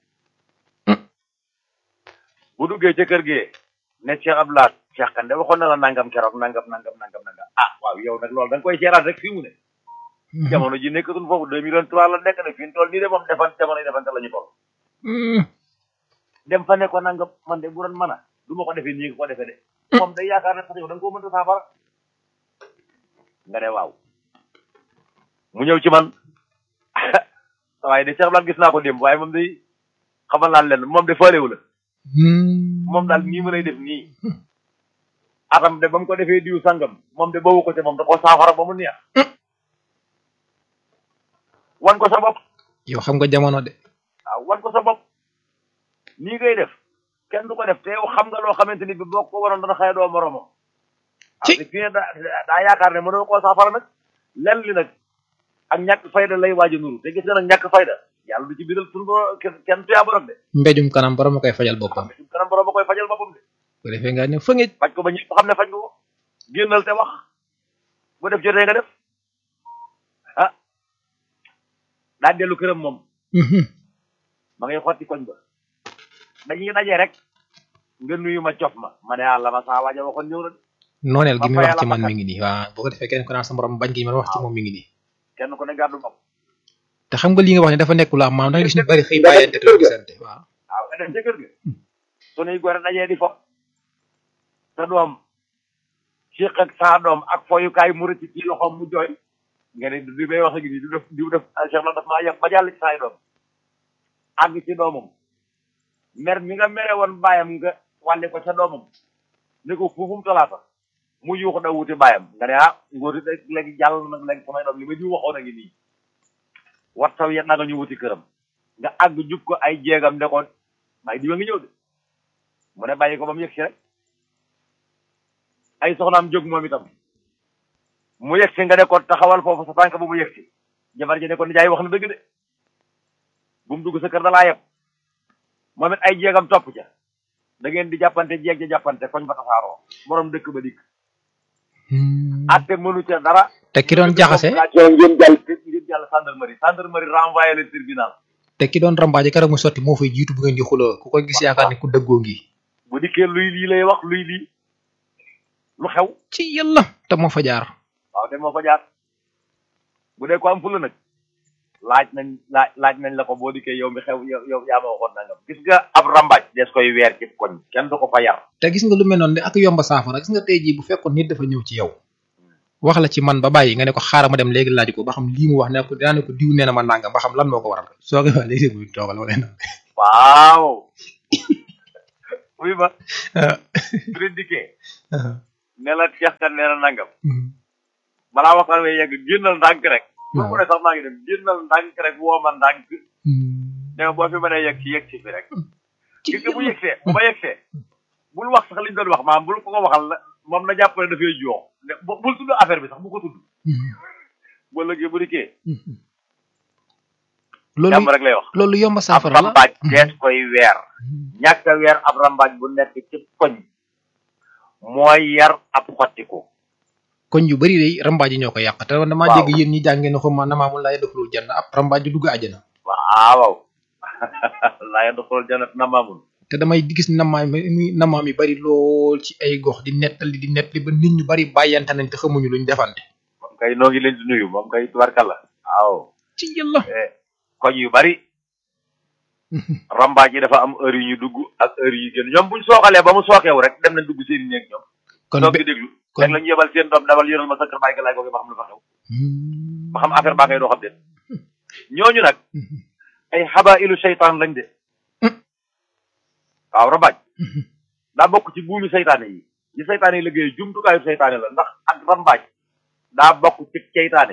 bu duggee ca kër gi ne Cheikh Abdoulaye Cheikh Kande waxoon na la nangam keroog nangam nangam nangam nangam ah waaw yow nag loolu da nga koy seeraat rek fii mu ne jamono ji nekkatul foofu deux millions trois la nekk ne fi ñu toll nii de moom defan jamono yi defante la ñu toll Hmm. dem fa ne ko nangam man de bu doon mën a du ma ko defee nii nga ko defee de moom day yaakaar ne sax yow da nga koo mënta saafara nga ne waaw mu ñëw ci man waaye de Cheikh Abdoulaye gis naa ko démb waaye moom day xamal naa leen moom de faalewu la Hmm. moom daal nii ma lay def nii atam de ba mu ko defee diw sangam moom de boobu ko te moom da koo saafara ba mu neex wan ko sa bopp yow xam nga jamono de waaw wan ko sa bopp nii ngay def kenn du ko def te yow xam nga loo xamante ni bi boo ko waroon dana xëy doo moromam Ci. waaw te fii ne daa daa yaakaar ne mënoo koo saafara nag lenn li nag ak ñàkk fayda lay waaj a nuru te gis nga nag ñàkk fayda yàlla du ci bidal suñu bo kenn kenn tuyaa borom de mbéjum kanam borom a koy fajal boppam suñu kanam borom ba koy fajal boppam de bu defee nga ne fa ngeen faj ko ba ñëpp xam ne faj nga ko génnal te wax bu def jotee nga def ah daa dellu këram moom ma ngay xotti koñ ba dañuy daje rek nga nuyu ma cof ma ma ne ah la ma saa waaja waxoon ñëw na de nooneel gi Ba muy fa wax yàlla ci man bakkat. mi ngi nii waaw boo ko defee kenn ko naan sa morom bañ gi ma wax ci moom mi ngi nii kenn ku ne gàddu bopp te xam nga li nga wax ne dafa nekk lu am maam da nga gis ñu bari xëy bàyyante te doo gisante waaw waaw nga dem ca kër ga sunuy gore dajee di fo sa doom siq ak saa doom ak foyukaay mu rëcc ci loxoom mu jooy nga ne du may wax ak nii du def du def Cheikh la daf maa yàq ba jàll ci saay doom àgg ci doomam mer mi nga mere woon bàyyam nga wàlle ko ca doomam ne ko fuufum talaata mu yuuxu da wuti bàyyam nga ne ah ngóoti de léegi jàll na nag léegi samay doom li ma jiw waxoon a ngi nii wat saw yet na nga ñu wuti këram nga àgg jub ko ay jéegam ne ko bàyyi diwa ngi ñëw de mu ne bàyyi ko ba mu yegg si rek ay soxnaam jóg moom itam mu yegg si nga ne ko taxawal foofu sa tànk bu mu yegg si jabar ji ne ko nijaay wax na dëgg de bu mu dugg sa kër da laa yeb moom it ay jéegam topp ca da ngeen di jàppante jéeg ja jàppante koñ ba tasaaroo borom dëkk ba dikk atte mënu ca dara te ki doon jaxase ngeen jàll ngeen jàll gendarmerie gendarmerie renvoyé le tribunal te ki doon rambaaje keroog mu sotti moo fay jiitu bu ngeen di xuloo ku ko gis yaakaar ne ku dëggoo ngi bu dikkee luy lii lay wax luy lii lu xew ci yàlla te moo fa jaar waaw te moo fa jaar bu dee ko am fula nag laaj nañ laaj laaj nañ la ko boo dikkee yow mi xew yow yow yaa ma waxoon nangam gis nga ab rambaaj des koy weer ci koñ kenn du ko fa yar te gis nga lu mel noonu de ak yomba saafara gis nga tey jii bu fekkoon nit dafa ñëw ci yow wax la ci man ba bàyyi nga ne ko xaaral ma dem léegi laaj ko ba xam lii mu wax ne ko dinaa ne ko diw nee na ma nangam ba xam lan moo ko waral soo ko waxee léegi muy toogal wala naan waaw oui ma bu leen dikkee ne la Cheikh kan nee na nangam balaa waxtaan wi yegg génnal ndànk rek bu mu ne sax maa ngi dem génnal ndànk rek woo ma ndànk ne ma boo fi mënee yegg si yegg si fi rek gis nga bu yegsee bu ma yegsee bul wax sax liñ doon wax maam bul ko ko waxal la moom na jàpp ne dafay joox ne bul tudd affaire bi sax bu ko tudd boo lëggee bu dikkee loolu jàmm rek lay wax loolu yomb ab saafara la rambaaj dees koy weer ñàkk a weer ab rambaaj bu nekk ci koñ mooy yar ab xottiku koñ yu bari day rambaaj yi ñoo ko yàq te damaa Waaw. dégg yéen ñi jàngee ne xuma namaamu laay doxalul jann ab rambaaj du dugg àjjana waaw laa yadxulul jannata namaamun te damay gis namaam mi namaam yi bari lool ci ay gox di nettali di nettali ba nit ñu bari bàyyante nañ te xamuñu luñ defante moom kay noo ngi leen di nuyu moom kay tubarkalla waaw ci yàlla eh, koñ yu bari rambaaj yi dafa am heure yu ñu dugg ak heure yu génn ñoom buñ sooxalee ba mu sookeewu rek dem nañ dugg seen néeg ñoom kon toog be di déglu kon- rek la ñu yebal seen doom dawal yónnal ma sa kër bàyyi ga laay googu ba xam lu fa xew ba xam affaire baa ngay doo xam de ñooñu nag ay xaba ilu seytaan lañ de waaw rambaaj daa bokk ci buumi seytaane yi yi seytaane yi liggéey jumtukaayu seytaane la ndax ak rambaaj daa bokk ci seytaane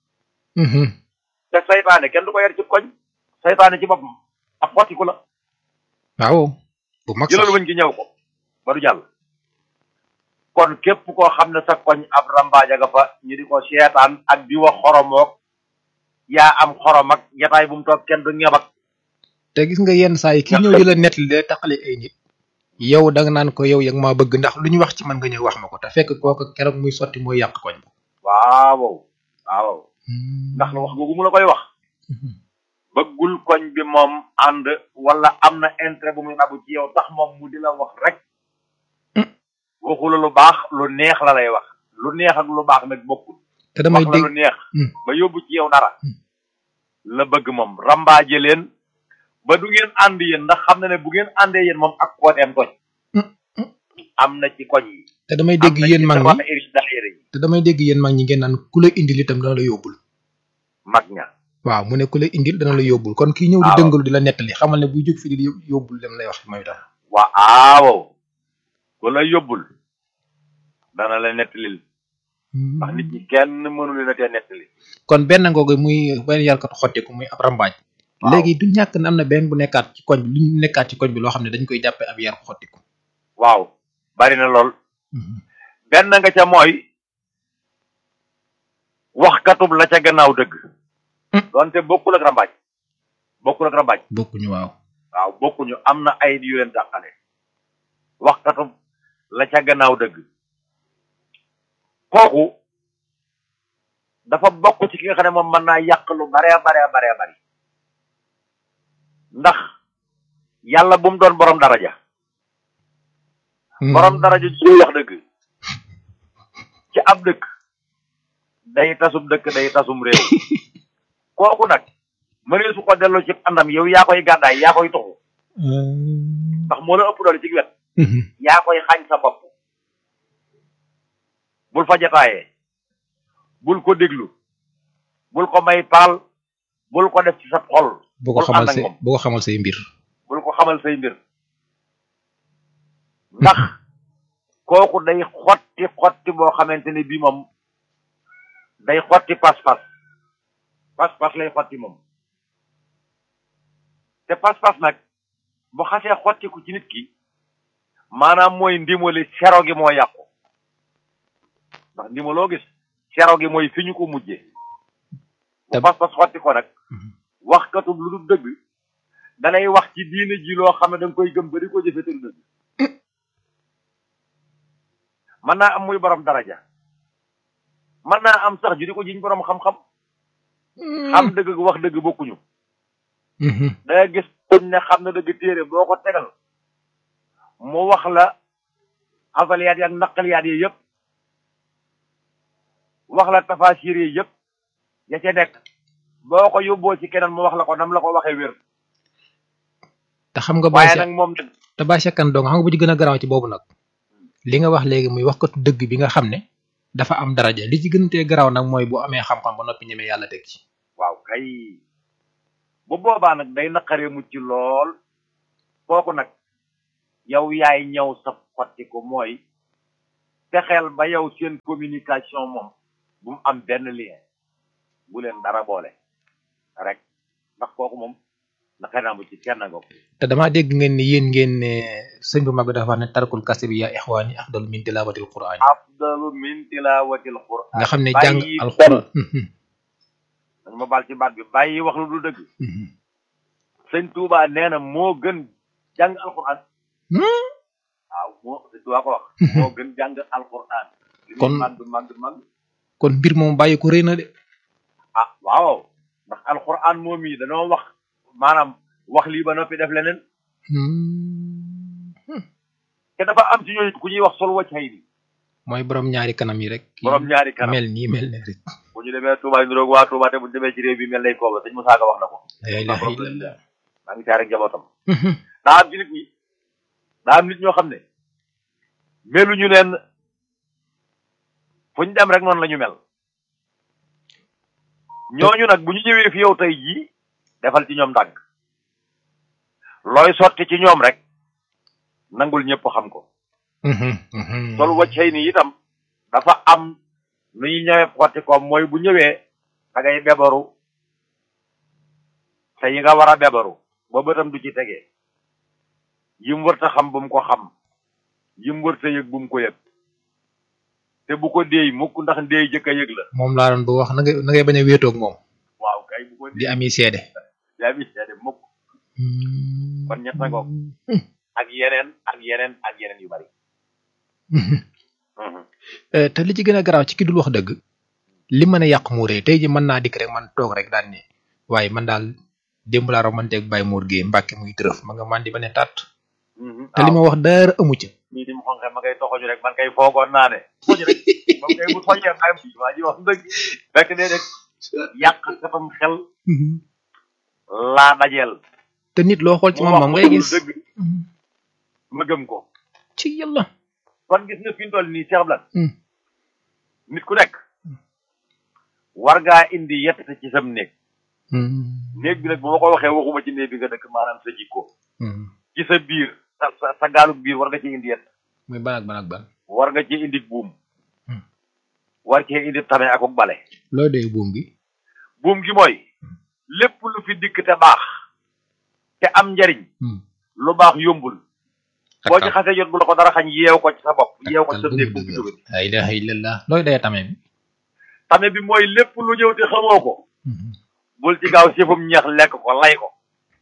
te seytaane kenn du ko yar ci koñ seytaane ci boppam ak xottiku la waaw bu mag sax jëlal wëñ gi ñëw ko ba du jàll kon képp koo xam ne sa koñ ab rambaaja nga fa ñu di ko seetaan ak di wax xoromook yaa am xorom ak jataay bu mu toog kenn du ñebak te gis nga yenn saa yi ki ñëw di la nettali day taqale ay nit yow da nga naan ko yow yag maa bëgg ndax lu ñu wax ci man nga ñëw wax ma ko te fekk kooku keroog muy sotti mooy yàq koñ ba waaw waaw ndax la wax googu mu la koy wax bëggul koñ bi moom ànd wala am na intérêt bu muy nabu ci yow tax moom mu di la wax rek waxula lu baax lu neex la lay wax lu neex ak lu baax nag bokkul te damay wax la lu dégg neex Hmm. ba yóbbu ci yow dara la bëgg moom rambaaje leen ba du ngeen ànd yéen ndax xam na ne bu ngeen àndee yéen moom ak kooteem koñ am na ci koñ yi te damay am dégg na yéen ci mag tabax ñi irish daayira yi te damay dégg yéen mag ñi ngeen naan ku la indil itam dana la yóbbul mag ña waaw mu ne ku la indil dana la yóbbul kon kii ñëw di waaw. dëngalu di la nettali xamal ne buy jóg fi di yóbbul dem lay wax mooy tax waaw ku la yóbbul dana la nettalil ndax nit ñi kenn mënu leen a tee nettali kon benn ngoogu muy benn yarkatu xottiku muy ab rambaaj Waaw. léegi du ñàkk ne am na benn bu nekkaat ci koñ bi lu ñu nekkaat ci koñ bi loo xam ne dañ koy jàppee ab yar xottiku waaw bari na lool benn nga ca mooy waxkatub la ca gannaaw dëgg Hmm. donte bokkul ak rambaaj bokkul ak rambaaj bokkuñu waaw waaw bokkuñu am na ay yu leen dàqale waxkatub la ca gannaaw dëgg kooku dafa bokk ci ki nga xam ne moom mën naa yàq lu bare bare bare bari ndax yàlla bu mu doon borom daraja borom daraja ci ñuy wax dëgg ci ab dëkk day tasum dëkk day tasum réew kooku nag mënee su ko delloo ci àndam yow yaa koy gàddaay yaa koy toxu ndax moo la ëpp doole ci wet yaa koy xañ sa bopp bul fa jataayee bul ko déglu bul ko may paal bul ko def ci sa xol bu ko bul xamal ànd ak say moom. bu ko xamal say mbir bul ko xamal say mbir ndax kooku day xotti xotti boo xamante ne bii moom day xotti pas-pas pas-pas lay xotti moom te pas-pas nag bu xasee xottiku ci nit ki maanaam mooy ndimali sero gi moo yàqu ndax ndimaloo gis sero gi mooy fi ñu ko mujjee bu Te- pas-pas xotti ko nag Mhm. waxkatub lu dul dëgg danay wax ci diine ji loo xam ne da nga koy gëm ba di ko jëfe te du dëgg mën naa am muy borom daraja mën naa am sax ju di ko jiñ borom xam-xam xam dëgg ak wax dëgg bokkuñu da nga gis kuñ ne xam na dëgg téere boo ko tegal mu wax la xasaliyaat yi ak naqaliyaat yi yëpp wax la tafasir yi yëpp ya ca nekk boo ko yóbboo ci keneen mu wax la ko nam la ko waxee wér te xam nga waaye bàyyi nag moom nag te bàyyi sekkan dong xam nga bu ci gën a garaaw ci boobu nag li nga wax léegi muy waxkatu dëgg bi nga xam ne dafa am daraja li ci gën tee garaaw nag mooy bu amee xam-xam ba noppi ñemee yàlla teg ci waaw kay bu boobaa nag day naqaree mucc lool kooku nag yow yaay ñëw sa xotti ko mooy fexeel ba yow seen communication moom bu mu am benn lien bu leen dara boole rek ndax kooku moom naka naa mu ci kenn nga ko te damaa dégg ngeen ni yéen ngeen ne sëñ bu mag bi dafa wax ne tarkul kase bi yaa ixwaani afdalu min tilaawatil quraan afdalu min tilaawatil quraan nga xam ne jàng bàyyi alxuraan dañ ma baal ci baat bi bàyyi wax lu du dëgg sëñ Touba nee na moo gën jàng alquran waaw moo sëñ Touba ko wax moo gën jàng alquran li muy Kon- màgg màgg màgg kon mbir moom bàyyi ko rëy na de ah waaw ndax alquran moom yi dañoo wax maanaam wax lii ba noppi def leneen te dafa am ci ñooñu ku ñuy wax sol wacc xëy ni mooy borom ñaari kanam yi rek kii borom ñaari kanam mel nii mel ne rek bu ñu demee Touba ñu roog waa Touba te bu ñu demee ci réew bi mel nay kooba sëñ Moussa Ka wax na ko la ilaha illallah maa ngi caare njabootam daa am ci nit ñi daa am nit ñoo xam ne meluñu leen fu ñu dem rek noonu la ñu mel ñooñu nag bu ñu ñëwee fi yow tey jii defal ci ñoom ndànk looy sotti ci ñoom rek nangul ñëpp xam ko sol wàccay ni itam dafa am nu ñuy ñëwee xotti ko mooy bu ñëwee da ngay bebaru te yi nga war a bebaru ba bëtam du ci tegee yim wërta xam bu mu ko xam yim wërta yëg bu mu ko yëg te bu ko déey mukk ndax ndéey jëkk a yëg la moom laa doon bu wax na ngay na ngay bañ a wéetoog moom waaw kay bu ko di ami seede yaa mi seede mukk kon ñett na ngoog ak yeneen ak yeneen ak yeneen yu bari Eh, te li ci gën a garaaw ci ki dul wax dëgg li mën a yàq muuree tey ji mën naa dikk rek man toog rek daan ne waaye man daal démb laa romanteeg Baye Mour Gueye Mbàkke muy tërëf ma nga mandi ba ne tàtt te li ma wax dara amu ca nii di mu xonqe ma ngay toxoñu rek man kay foogoon naa ne toxoñu rek moom kay bu toxee ay waa ji wax dëgg fekk dee rek yàq katam xel laa dajeel te nit loo xool ci moom moom ngay gis dëgg ma gëm ko ci yàlla kon gis nga fi ñu toll nii Cheikh Blan Hmm. nit ku nekk war ngaa indi yett ci sam néeg néeg bi nag bu ma ko waxee waxuma ci néeg bi nga dëkk maanaam sa jikko ci sa biir sa sa sa gaalug biir war nga ci indi yett muy ban ak ban ak ban war nga ci indi buum Hmm. war cee indi tame ak bale loo dee buum gi buum gi mooy lépp lu fi dikk te baax te am njariñ lu baax yombul boo ci xasee jot bu la ko dara xañ yeew ko ci sa bopp yeew ko ci sa néeg bu fi jóge la ilaha illallah looy dee tamee bi tame bi mooy lépp lu ñëw te xamoo ko bul ci gaaw sifum ñeex lekk ko lay ko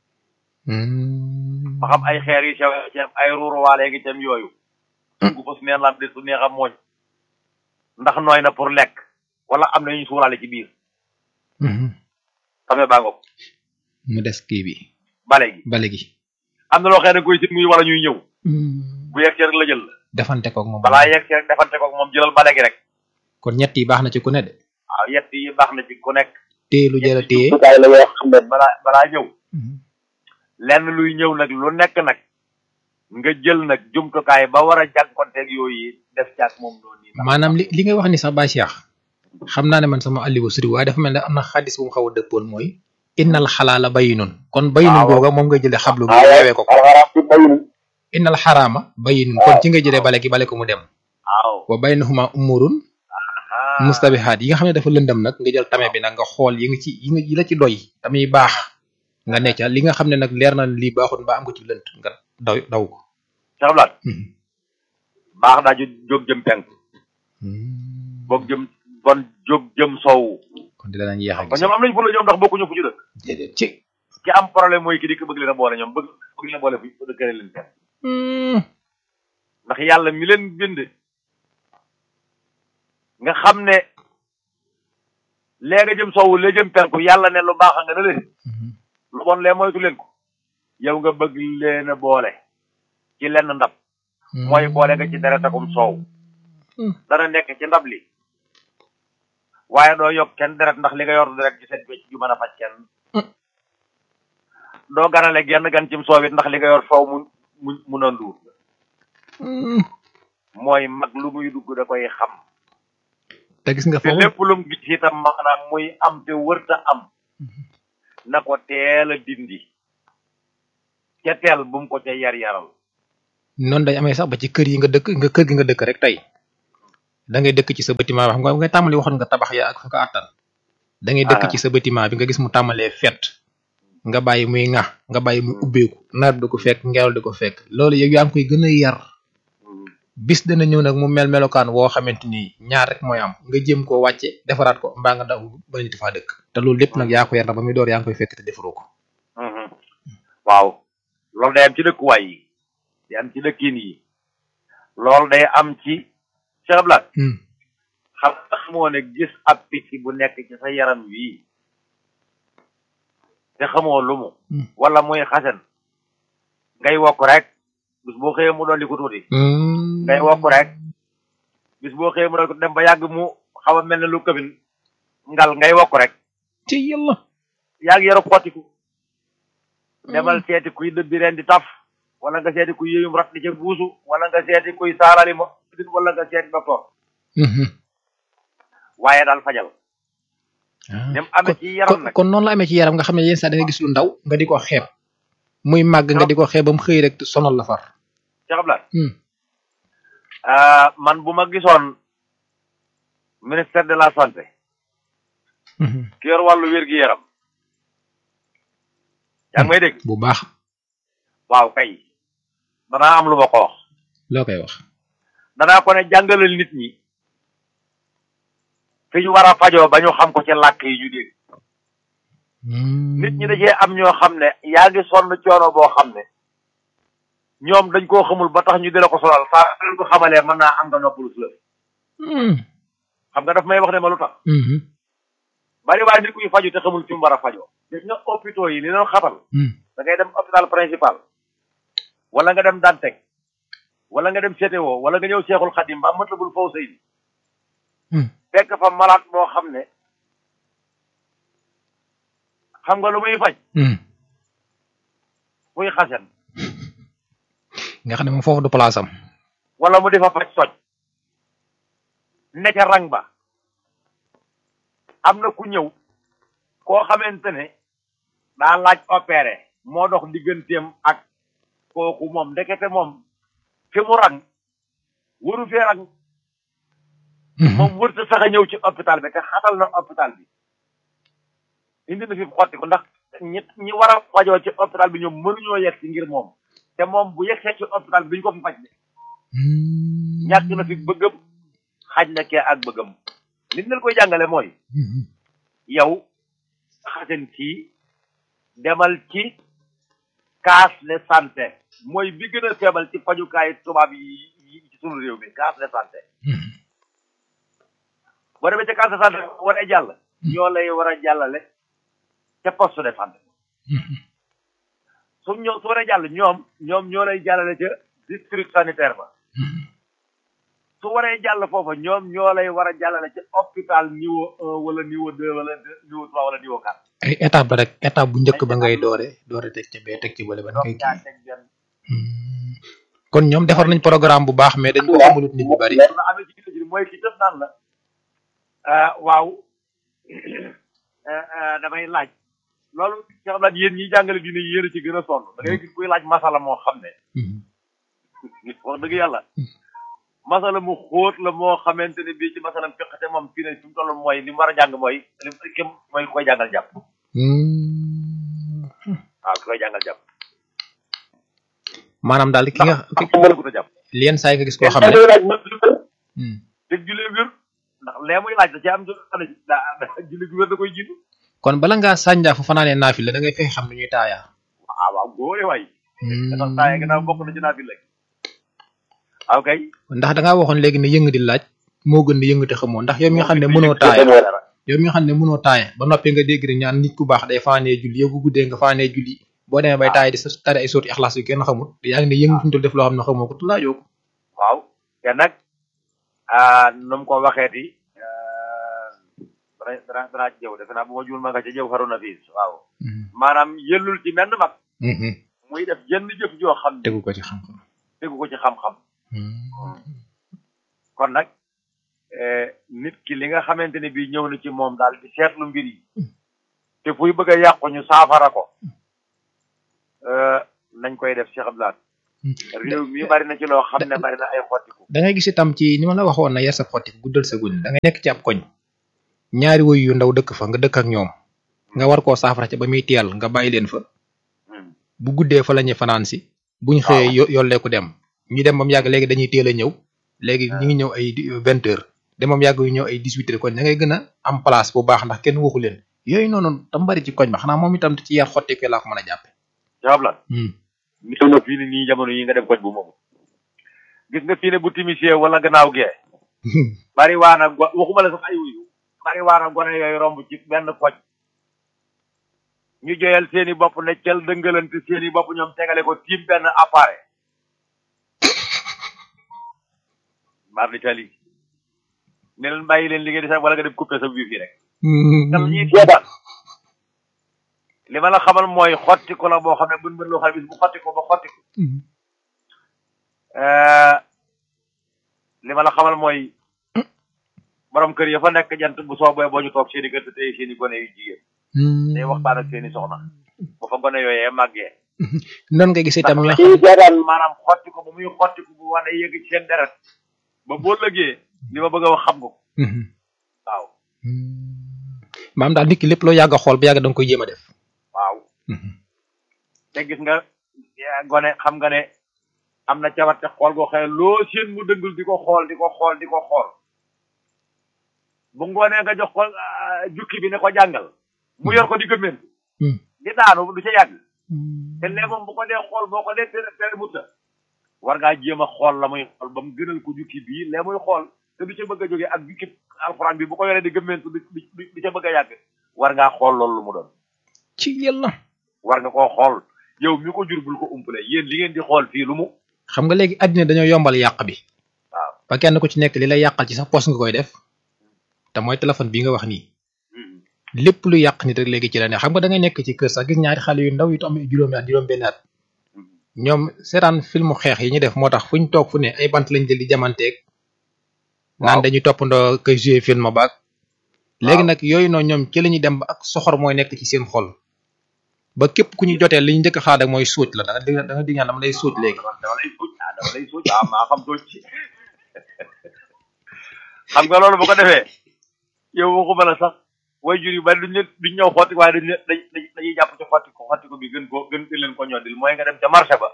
ba xam ay xeer yu sew ci am ay ruuruwaale ngi cam yooyu gu fas neen lam de su neex a mooñ ndax nooy na pour lekk wala am na ñu suuraale ci biir tame baa ngoog mu des kii bi bale gi bale gi am na loo xam ne koy si muy wala ñuy ñëw bu yegg rek la jël la defante koog moom balaa yegg rek defante ko moom jëlal bale gi rek kon ñett yi baax na ci ku ne de waaw yett yi baax na ci ku nekk téye lu jëra téye jumtukaay la yoo xam ne balaa balaa ñëw lenn luy ñëw nag lu nekk nag nga jël nag jumtukaay ba war a jànkonteeg yooyu def ci ak moom noonu nii maanaam li li ngay wax ni sax Baye Cheikh xam naa ne man sama alliwa suri waaye dafa mel ne am na xadis bu mu xaw a dëppoon mooy innal xalaala bayinun kon bayinun waaw. googa moom nga jëlee xablu bi yeewee ko ko alxaraam ci bayinu innal xaraama bayinun kon ci nga jëlee bale gi bale ko mu dem waaw wa baynahuma umurun mustabihaat yi nga xam ne dafa lëndam nag nga jël tame bi nag nga xool yi nga ci yi nga yi la ci doy tamit baax nga ne ca li nga xam ne nag leer na lii baaxul mbaa am ko ci lënt nga daw daw ko Cheikh Blan baax daa ju jóg jëm penk boog jëm bon jóg jëm soowu kon di danañ yeex a kon gis ñoom am nañ fu la ñoom ndax bokkuñu fu ñu dëkk déedéet ci ki am problème mooy ki di ko bëgg leen a boole ñoom bëgg bëgg leen a boole fu dëkkale leen fenn ndax yàlla mi leen bind nga xam ne lee nga jëm soowu lee jëm penku yàlla ne lu baax nga ne leen lu bon lee moytu leen ko yow nga bëgg leen a boole ci lenn ndab mooy boole nga ci deret akum soow dana nekk ci ndab li waaye doo yokk kenn deret ndax li nga yor deret ci set wecc ju mën a faj kenn doo ganale genn gan cim soowit ndax li nga yor soow mu mu mun a nduur mooy mag lu muy dugg da koy xam te gis nga te foofu lépp lu mu gis itam maanaam muy am te wërta am na ko teel a dindi ca teel bu mu ko ca yar yaral noonu day amee sax ba ci kër yi nga dëkk nga kër gi nga dëkk rek tey da ngay dëkk ci sa bâtiment wax nga nga tàmbali waxoon nga tabax ya ak fa ko àttan da ngay dëkk ci sa bâtiment bi nga gis mu tàmbalee fet nga bàyyi muy ŋax nga bàyyi muy ubbeeku nawet di ko fekk ngelaw di ko fekk loolu yow yaa ngi koy gën a yar bis dana ñëw nag mu mel melokaan woo xamante ni ñaar rek mooy am nga jéem koo wàcce defaraat ko mbaa nga daw ba nit faa dëkk te loolu lépp nag yaa ko yar na ba muy door yaa ngi koy fekk te defaroo ko waaw loolu day am ci dëkkuwaay yi day am ci dëkkin yi loolu day am ci Cheikh Blat xam nga xamoo ne gis ab picc bu nekk ci sa yaram wii te xamoo lu mu wala muy xasen ngay wokk rek bis boo xëyee mu dolli ko tuuti ngay wokk rek bis boo xëyee mu dolli ko dem ba yàgg mu xaw a mel ne lu këbin ngal ngay wokk rek ci yàlla yaa ngi yaru xottiku demal seeti kuy dëbbi ren di taf wala nga seeti kuy yéyum rat di ca buusu wala nga seeti kuy saalali ma wala nga seeti docteur waaye daal fajal nem amee ci yaram nag kon noonu la amee ci yaram nga xam ne yenn saa da nga gis lu ndaw nga di ko xeeb muy màgg nga di ko xeeb ba mu xëy rek sonal la far Cheikh Abdoulaye man bu ma gisoon ministère de la santé ki yor wàllu wér-gi-yaram yaa ngi may dégg bu baax waaw kay danaa am lu ma ko wax loo koy wax danaa ko ne jàngalal nit ñi fi ñu war a fajoo ba ñu xam ko ci làkk yi ñu dégg nit ñi da cee am ñoo xam ne yaa ngi sonn coono boo xam ne ñoom dañ koo xamul ba tax ñu dina ko sonal saa leen ko xamalee mën naa am nga noppalu si la xam nga daf may wax ne ma lu tax bari waaye nit kuy faju te xamul fi mu war a fajoo gis nga hôpitaux yi li leen xatal da ngay dem hôpital principal wala nga dem Dantec wala nga dem CTO wala nga ñëw Seexul Xadim ba Matlabul Fawzayni fekk fa malade boo xam ne xam nga lu muy faj muy xasen nga xam ne moom foofu du place am wala mu di fa faj soj ne ca rang ba am na ku ñëw koo xamante ne daa laaj opéré moo dox digganteem ak kooku moom ndekete moom fi mu rang waru fee rang moom wërta sax a ñëw ci hôpital bi te xatal na hôpital bi indi na fi xotti ko ndax ñi ñi war a fajoo ci hôpital bi ñoom mënuñoo yegg si ngir moom te moom bu yegsee ci hôpital bi duñ ko fi faj de ñàkk na fi bëggam xaj na kee ak bëggam li ñu leen koy jàngale mooy yow xasen kii demal ci case de santé mooy bi gën a feebal ci fajukaay tubaab yi ci sunu réew mi case de santé boo demee ca case de santé war a jàll ñoo lay war a jàllale ca poste de santé su ñoo su war a jàll ñoom ñoom ñoo lay jàllale ca district sanitaire ba su waree jàll foofa ñoom ñoo lay war a jàllale ci hôpital niveau un wala niveau deux wala niveau trois wala niveau quatre. ay étape la rek étape bu njëkk ba ngay doore doore teg ca bee teg ci bële ba ngay kii kon ñoom defar nañ programme bu baax mais dañ ko xamalut nit ñu bari. la amee ci gis mooy ki tëf naan la waaw damay laaj loolu ci xam naa yéen ñi jàngale diine yéen a ci gën a sonn da ngay gis kuy laaj masala moo xam ne. wax dëgg yàlla. masala mu xóot la moo xamante ne bii ci masalam fiq te moom fii ne fi mu toll mooy li mu war a jàng mooy li mu mooy koy jàngal jàpp. waaw ki koy jàngal jàpp. maanaam daal ki nga. ndax mënagut a jàpp. li yenn saa yi nga gis koo xam ne. dégg julee wér ndax lee muy laaj da ci am jot daa julli gu wér da koy jiitu. kon bala ngaa sànjaa fa fanaanee naafi la da ngay fexe xam ni ñuy taayaa. waaw waaw góore waay. dafa taaya gannaaw bokk na ci naafi la. waaw kay. ndax da ngaa waxoon léegi ne yëng di laaj moo gën di yëng te xamoo ndax yow mi nga xam ne mënoo taaya yow mi nga xam ne mënoo taaya ba noppi nga dégg rek ñaan nit ku baax day faanee julli yow bu guddee nga faanee julli boo demee bay taaya di sa tari ay sooti ixlaas yu kenn xamul yaa ngi ne yëng fi mu toll def loo xam ne xamoo ko laajoo ko waaw te nag nu mu ko waxeeti dana dana danaa ci jëw defe naa bu ma juul ma nga ca jëw xaru na fiis waaw maanaam yëllul ci menn mag muy def jenn jëf joo xam ne tegu ko ci xam-xam tegu ko ci xam-xam kon nag nit ki li nga xamante ne bii ñëw na ci moom daal di seetlu mbir yi te fuy bëgg a yàqu ñu saafara ko nañ koy def Cheikh Abdoulaye réew mi bari na ci loo xam ne bari na ay xottiku da ngay gis itam ci ni ma la waxoon na yar sa xottiku guddal sa guñ da ngay nekk ci ab koñ ñaari woy yu ndaw dëkk fa nga dëkk ak ñoom nga war koo saafara ca ba muy teel nga bàyyi leen fa bu guddee fa la ñuy fanaan si buñ xëyee yo yolleeku dem ñu dem ba mu yàgg léegi dañuy teel a ñëw léegi ñu ngi ñëw ay vingt heures dem ba mu yàgg yu ñëw ay dix huit heures kon da ngay gën a am place bu baax ndax kenn waxu leen yooyu noonu tam bari ci koñ ba xanaa moom itam ci yar xottiku laa ko mën a jàppe Cheikh Abdoulaye néew na fii ni nii jamono yi nga dem koñ bu moomu gis nga fii ne bu timisee wala gannaaw gee bari waana go waxuma la sax ay wuyu bari waana gone yooyu romb ci benn koñ ñu joyal seeni bopp ne cel dëngalante seeni bopp ñoom tegale ko tiim benn appareil mar di tali ne leen bàyyi leen liggéey di sax wala nga dem coupé sa wifi rek dam ñuy seetaan li ma la xamal mooy xotti ko la boo xam ne bën bën loo xam ne bis bu xotti ko ba xotti ko li ma la xamal mooy borom kër ya fa nekk jant bu soobee boo ñu toog seeni kër te tey seeni gone yu jigéen day waxtaan ak seeni soxna bu fa gone yooyee màggee noonu nga gisee tam ndax kii seetaan maanaam xotti ko ba muy xotti ko bu wane yëg ci seen deret ba boo lëgee li ma bëgg a wax xam nga ko waaw maam daal nit ki lépp loo yàgg a xool ba yàgg da nga koy jéem a def waaw te gis nga gone xam nga ne am na cawarte xool goo xëy loo seen mu dëngul di ko xool di ko xool di ko xool bu ngoonee nga jox ko jukki bi ne ko jàngal mu yor ko di gëmmeen di daanu du ca yàgg te léegi moom bu ko dee xool boo ko dee tere tere mutta war ngaa jéem a xool la muy xool ba mu gënal ko jukki bii lee muy xool te du ca bëgg a jógee ak jukki alxuraan bi bu ko yoree di gëmmeentu du du ca bëgg a yàgg war ngaa xool loolu lu mu doon ci yàlla war nga koo xool yow mi ko jur bul ko umpale yéen li ngeen di xool fii lu mu xam nga léegi àddina dañoo yombal yàq bi waaw ba kenn ku ci nekk li lay yàqal ci sax post nga koy def te mooy téléphone bii nga wax nii lépp lu yàq nit rek léegi ci la ne xam nga da ngay nekk ci kër sax gis ñaari xale yu ndaw yu am juróomi at juróom benn at ñoom seetaan filmu xeex yi ñu def moo tax fu ñu toog fu ne ay bant lañ jël di jamanteeg naan dañuy toppandoo koy jouer film baag léegi nag yooyu noonu ñoom ci la ñuy dem ba ak soxor mooy nekk ci seen xol ba képp ku ñu jotee li ñu njëkk a xaar rek mooy suuj la da nga di da nga di ñaan dama lay suuj léegi dama lay suuj ah dama lay suuj ah maa xam suuj xam nga loolu bu ko defee yow waxuma la sax way jur yu bari duñ leen duñ ñëw xotti waaye dañ leen dañ dañuy jàpp ci xotti ko xotti ko bi gën ko gën gën leen ko ñoddil mooy nga dem ca marché ba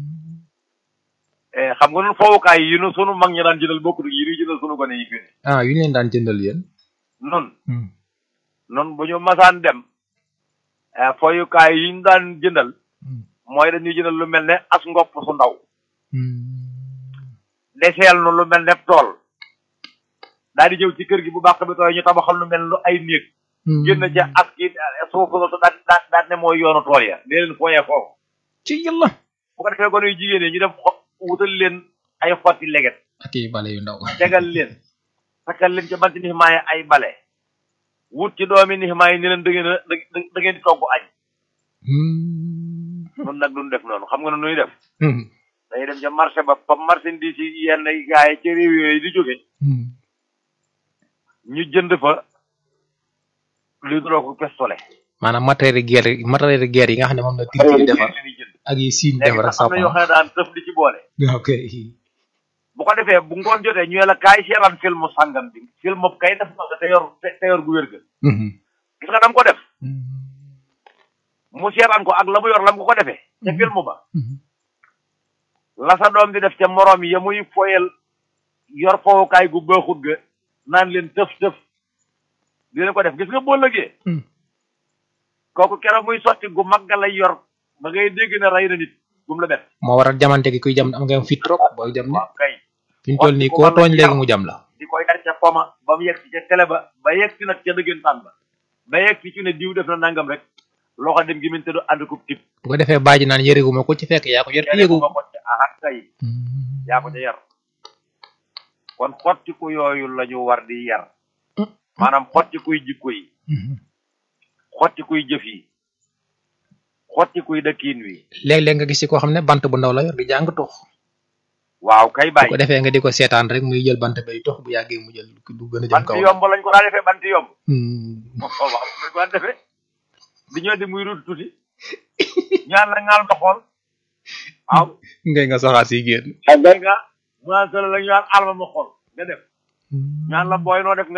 xam nga nun fowukaay yi nu sunu mag ñi daan jëndal bokkut yi ñuy jëndal sunu gone yi fii ah yu ñu leen daan jëndal yéen nun nun bu ñu masaan dem fowukaay yi ñu daan jëndal mooy dañuy jëndal lu mel ne as ngopp su ndaw deseel nu lu mel ne tool daal di ñëw ci kër gi bu baax bi tooy ñu tabaxal lu mel lu ay néeg génn ca as ki suuf su daal daal daal ne mooy yoonu tool ya dee leen fooyee foofu ci yàlla bu ko defee gone yu jigéen yi ñu def xo wutal leen ay xotti leget ak i bale yu ndaw tegal leen takkal leen ca banti nixmaa yi ay bale wut ci doomi nixmaa yi ni leen da ngeen a da ngeen di togg añ nun nag duñ def noonu xam nga ne nuy def dañuy dem ca marché ba fa marchandise yi yenn gaa yi ca réew yooyu di jóge ñu jënd fa luy duroo ko pistolet maanaam matériel guerre matériel guerre yi nga xam ne moom la tir yi defar ak yi siin defar ak am na yoo xam ne daan tëf di ci boole ok bu ko defee bu ngoon jotee ñu la kaay seetaan film sangam bi film kay def na te yor te yor gu wér ga gis nga dam ko def mu seetaan ko ak la mu yor lam ko ko defee ca film ba la sa doom di def ca morom yi ya muy foyel yor fowukaay gu baaxut ga naan leen tëf tëf dina ko def gis nga boo lëgee kooku keroog muy sotti gu mag ga lay yor ba ngay dégg ne rey na nit gum la def moo waral jamante gi kuy jam am nga fit trop booy jam ne waaw kay fi ñu toll nii koo tooñ léegi mu jam la di koy yar ca poma ba mu yegg si ca télé ba ba yegg si nag ca dëggantaan ba ba yegg si ci ne diw def na nangam rek loxo dem gi min te du ànd ko tip bu ko defee baaji naan yëréguma ko ci fekk yaa ko yor te yëgu ma ko ca ahat kay yaa ko ca yar kon xottiku yooyu la ñu war di yar maanaam xottikuy jikko yi xottikuy jëf yi xottikuy dëkkiin wi léeg-léeg nga gis ci koo xam ne bant bu ndaw la yor di jàng tux waaw kay bu bàyyi ko defee nga di ko seetaan rek muy jël bant bay tux bu yàggee mu jël du gën a jëm bant kaw yomb lañ ko daa defee bant yomb Hmm. waaw waaw lañ ko daan defee di ñëw di muy rut tuuti ñaan la ngaal nga xool waaw ngay nga soxaat si génn ak ngay nga mu naan solo la ñu naan alma ma xool nga def ñaan la booy noo def nga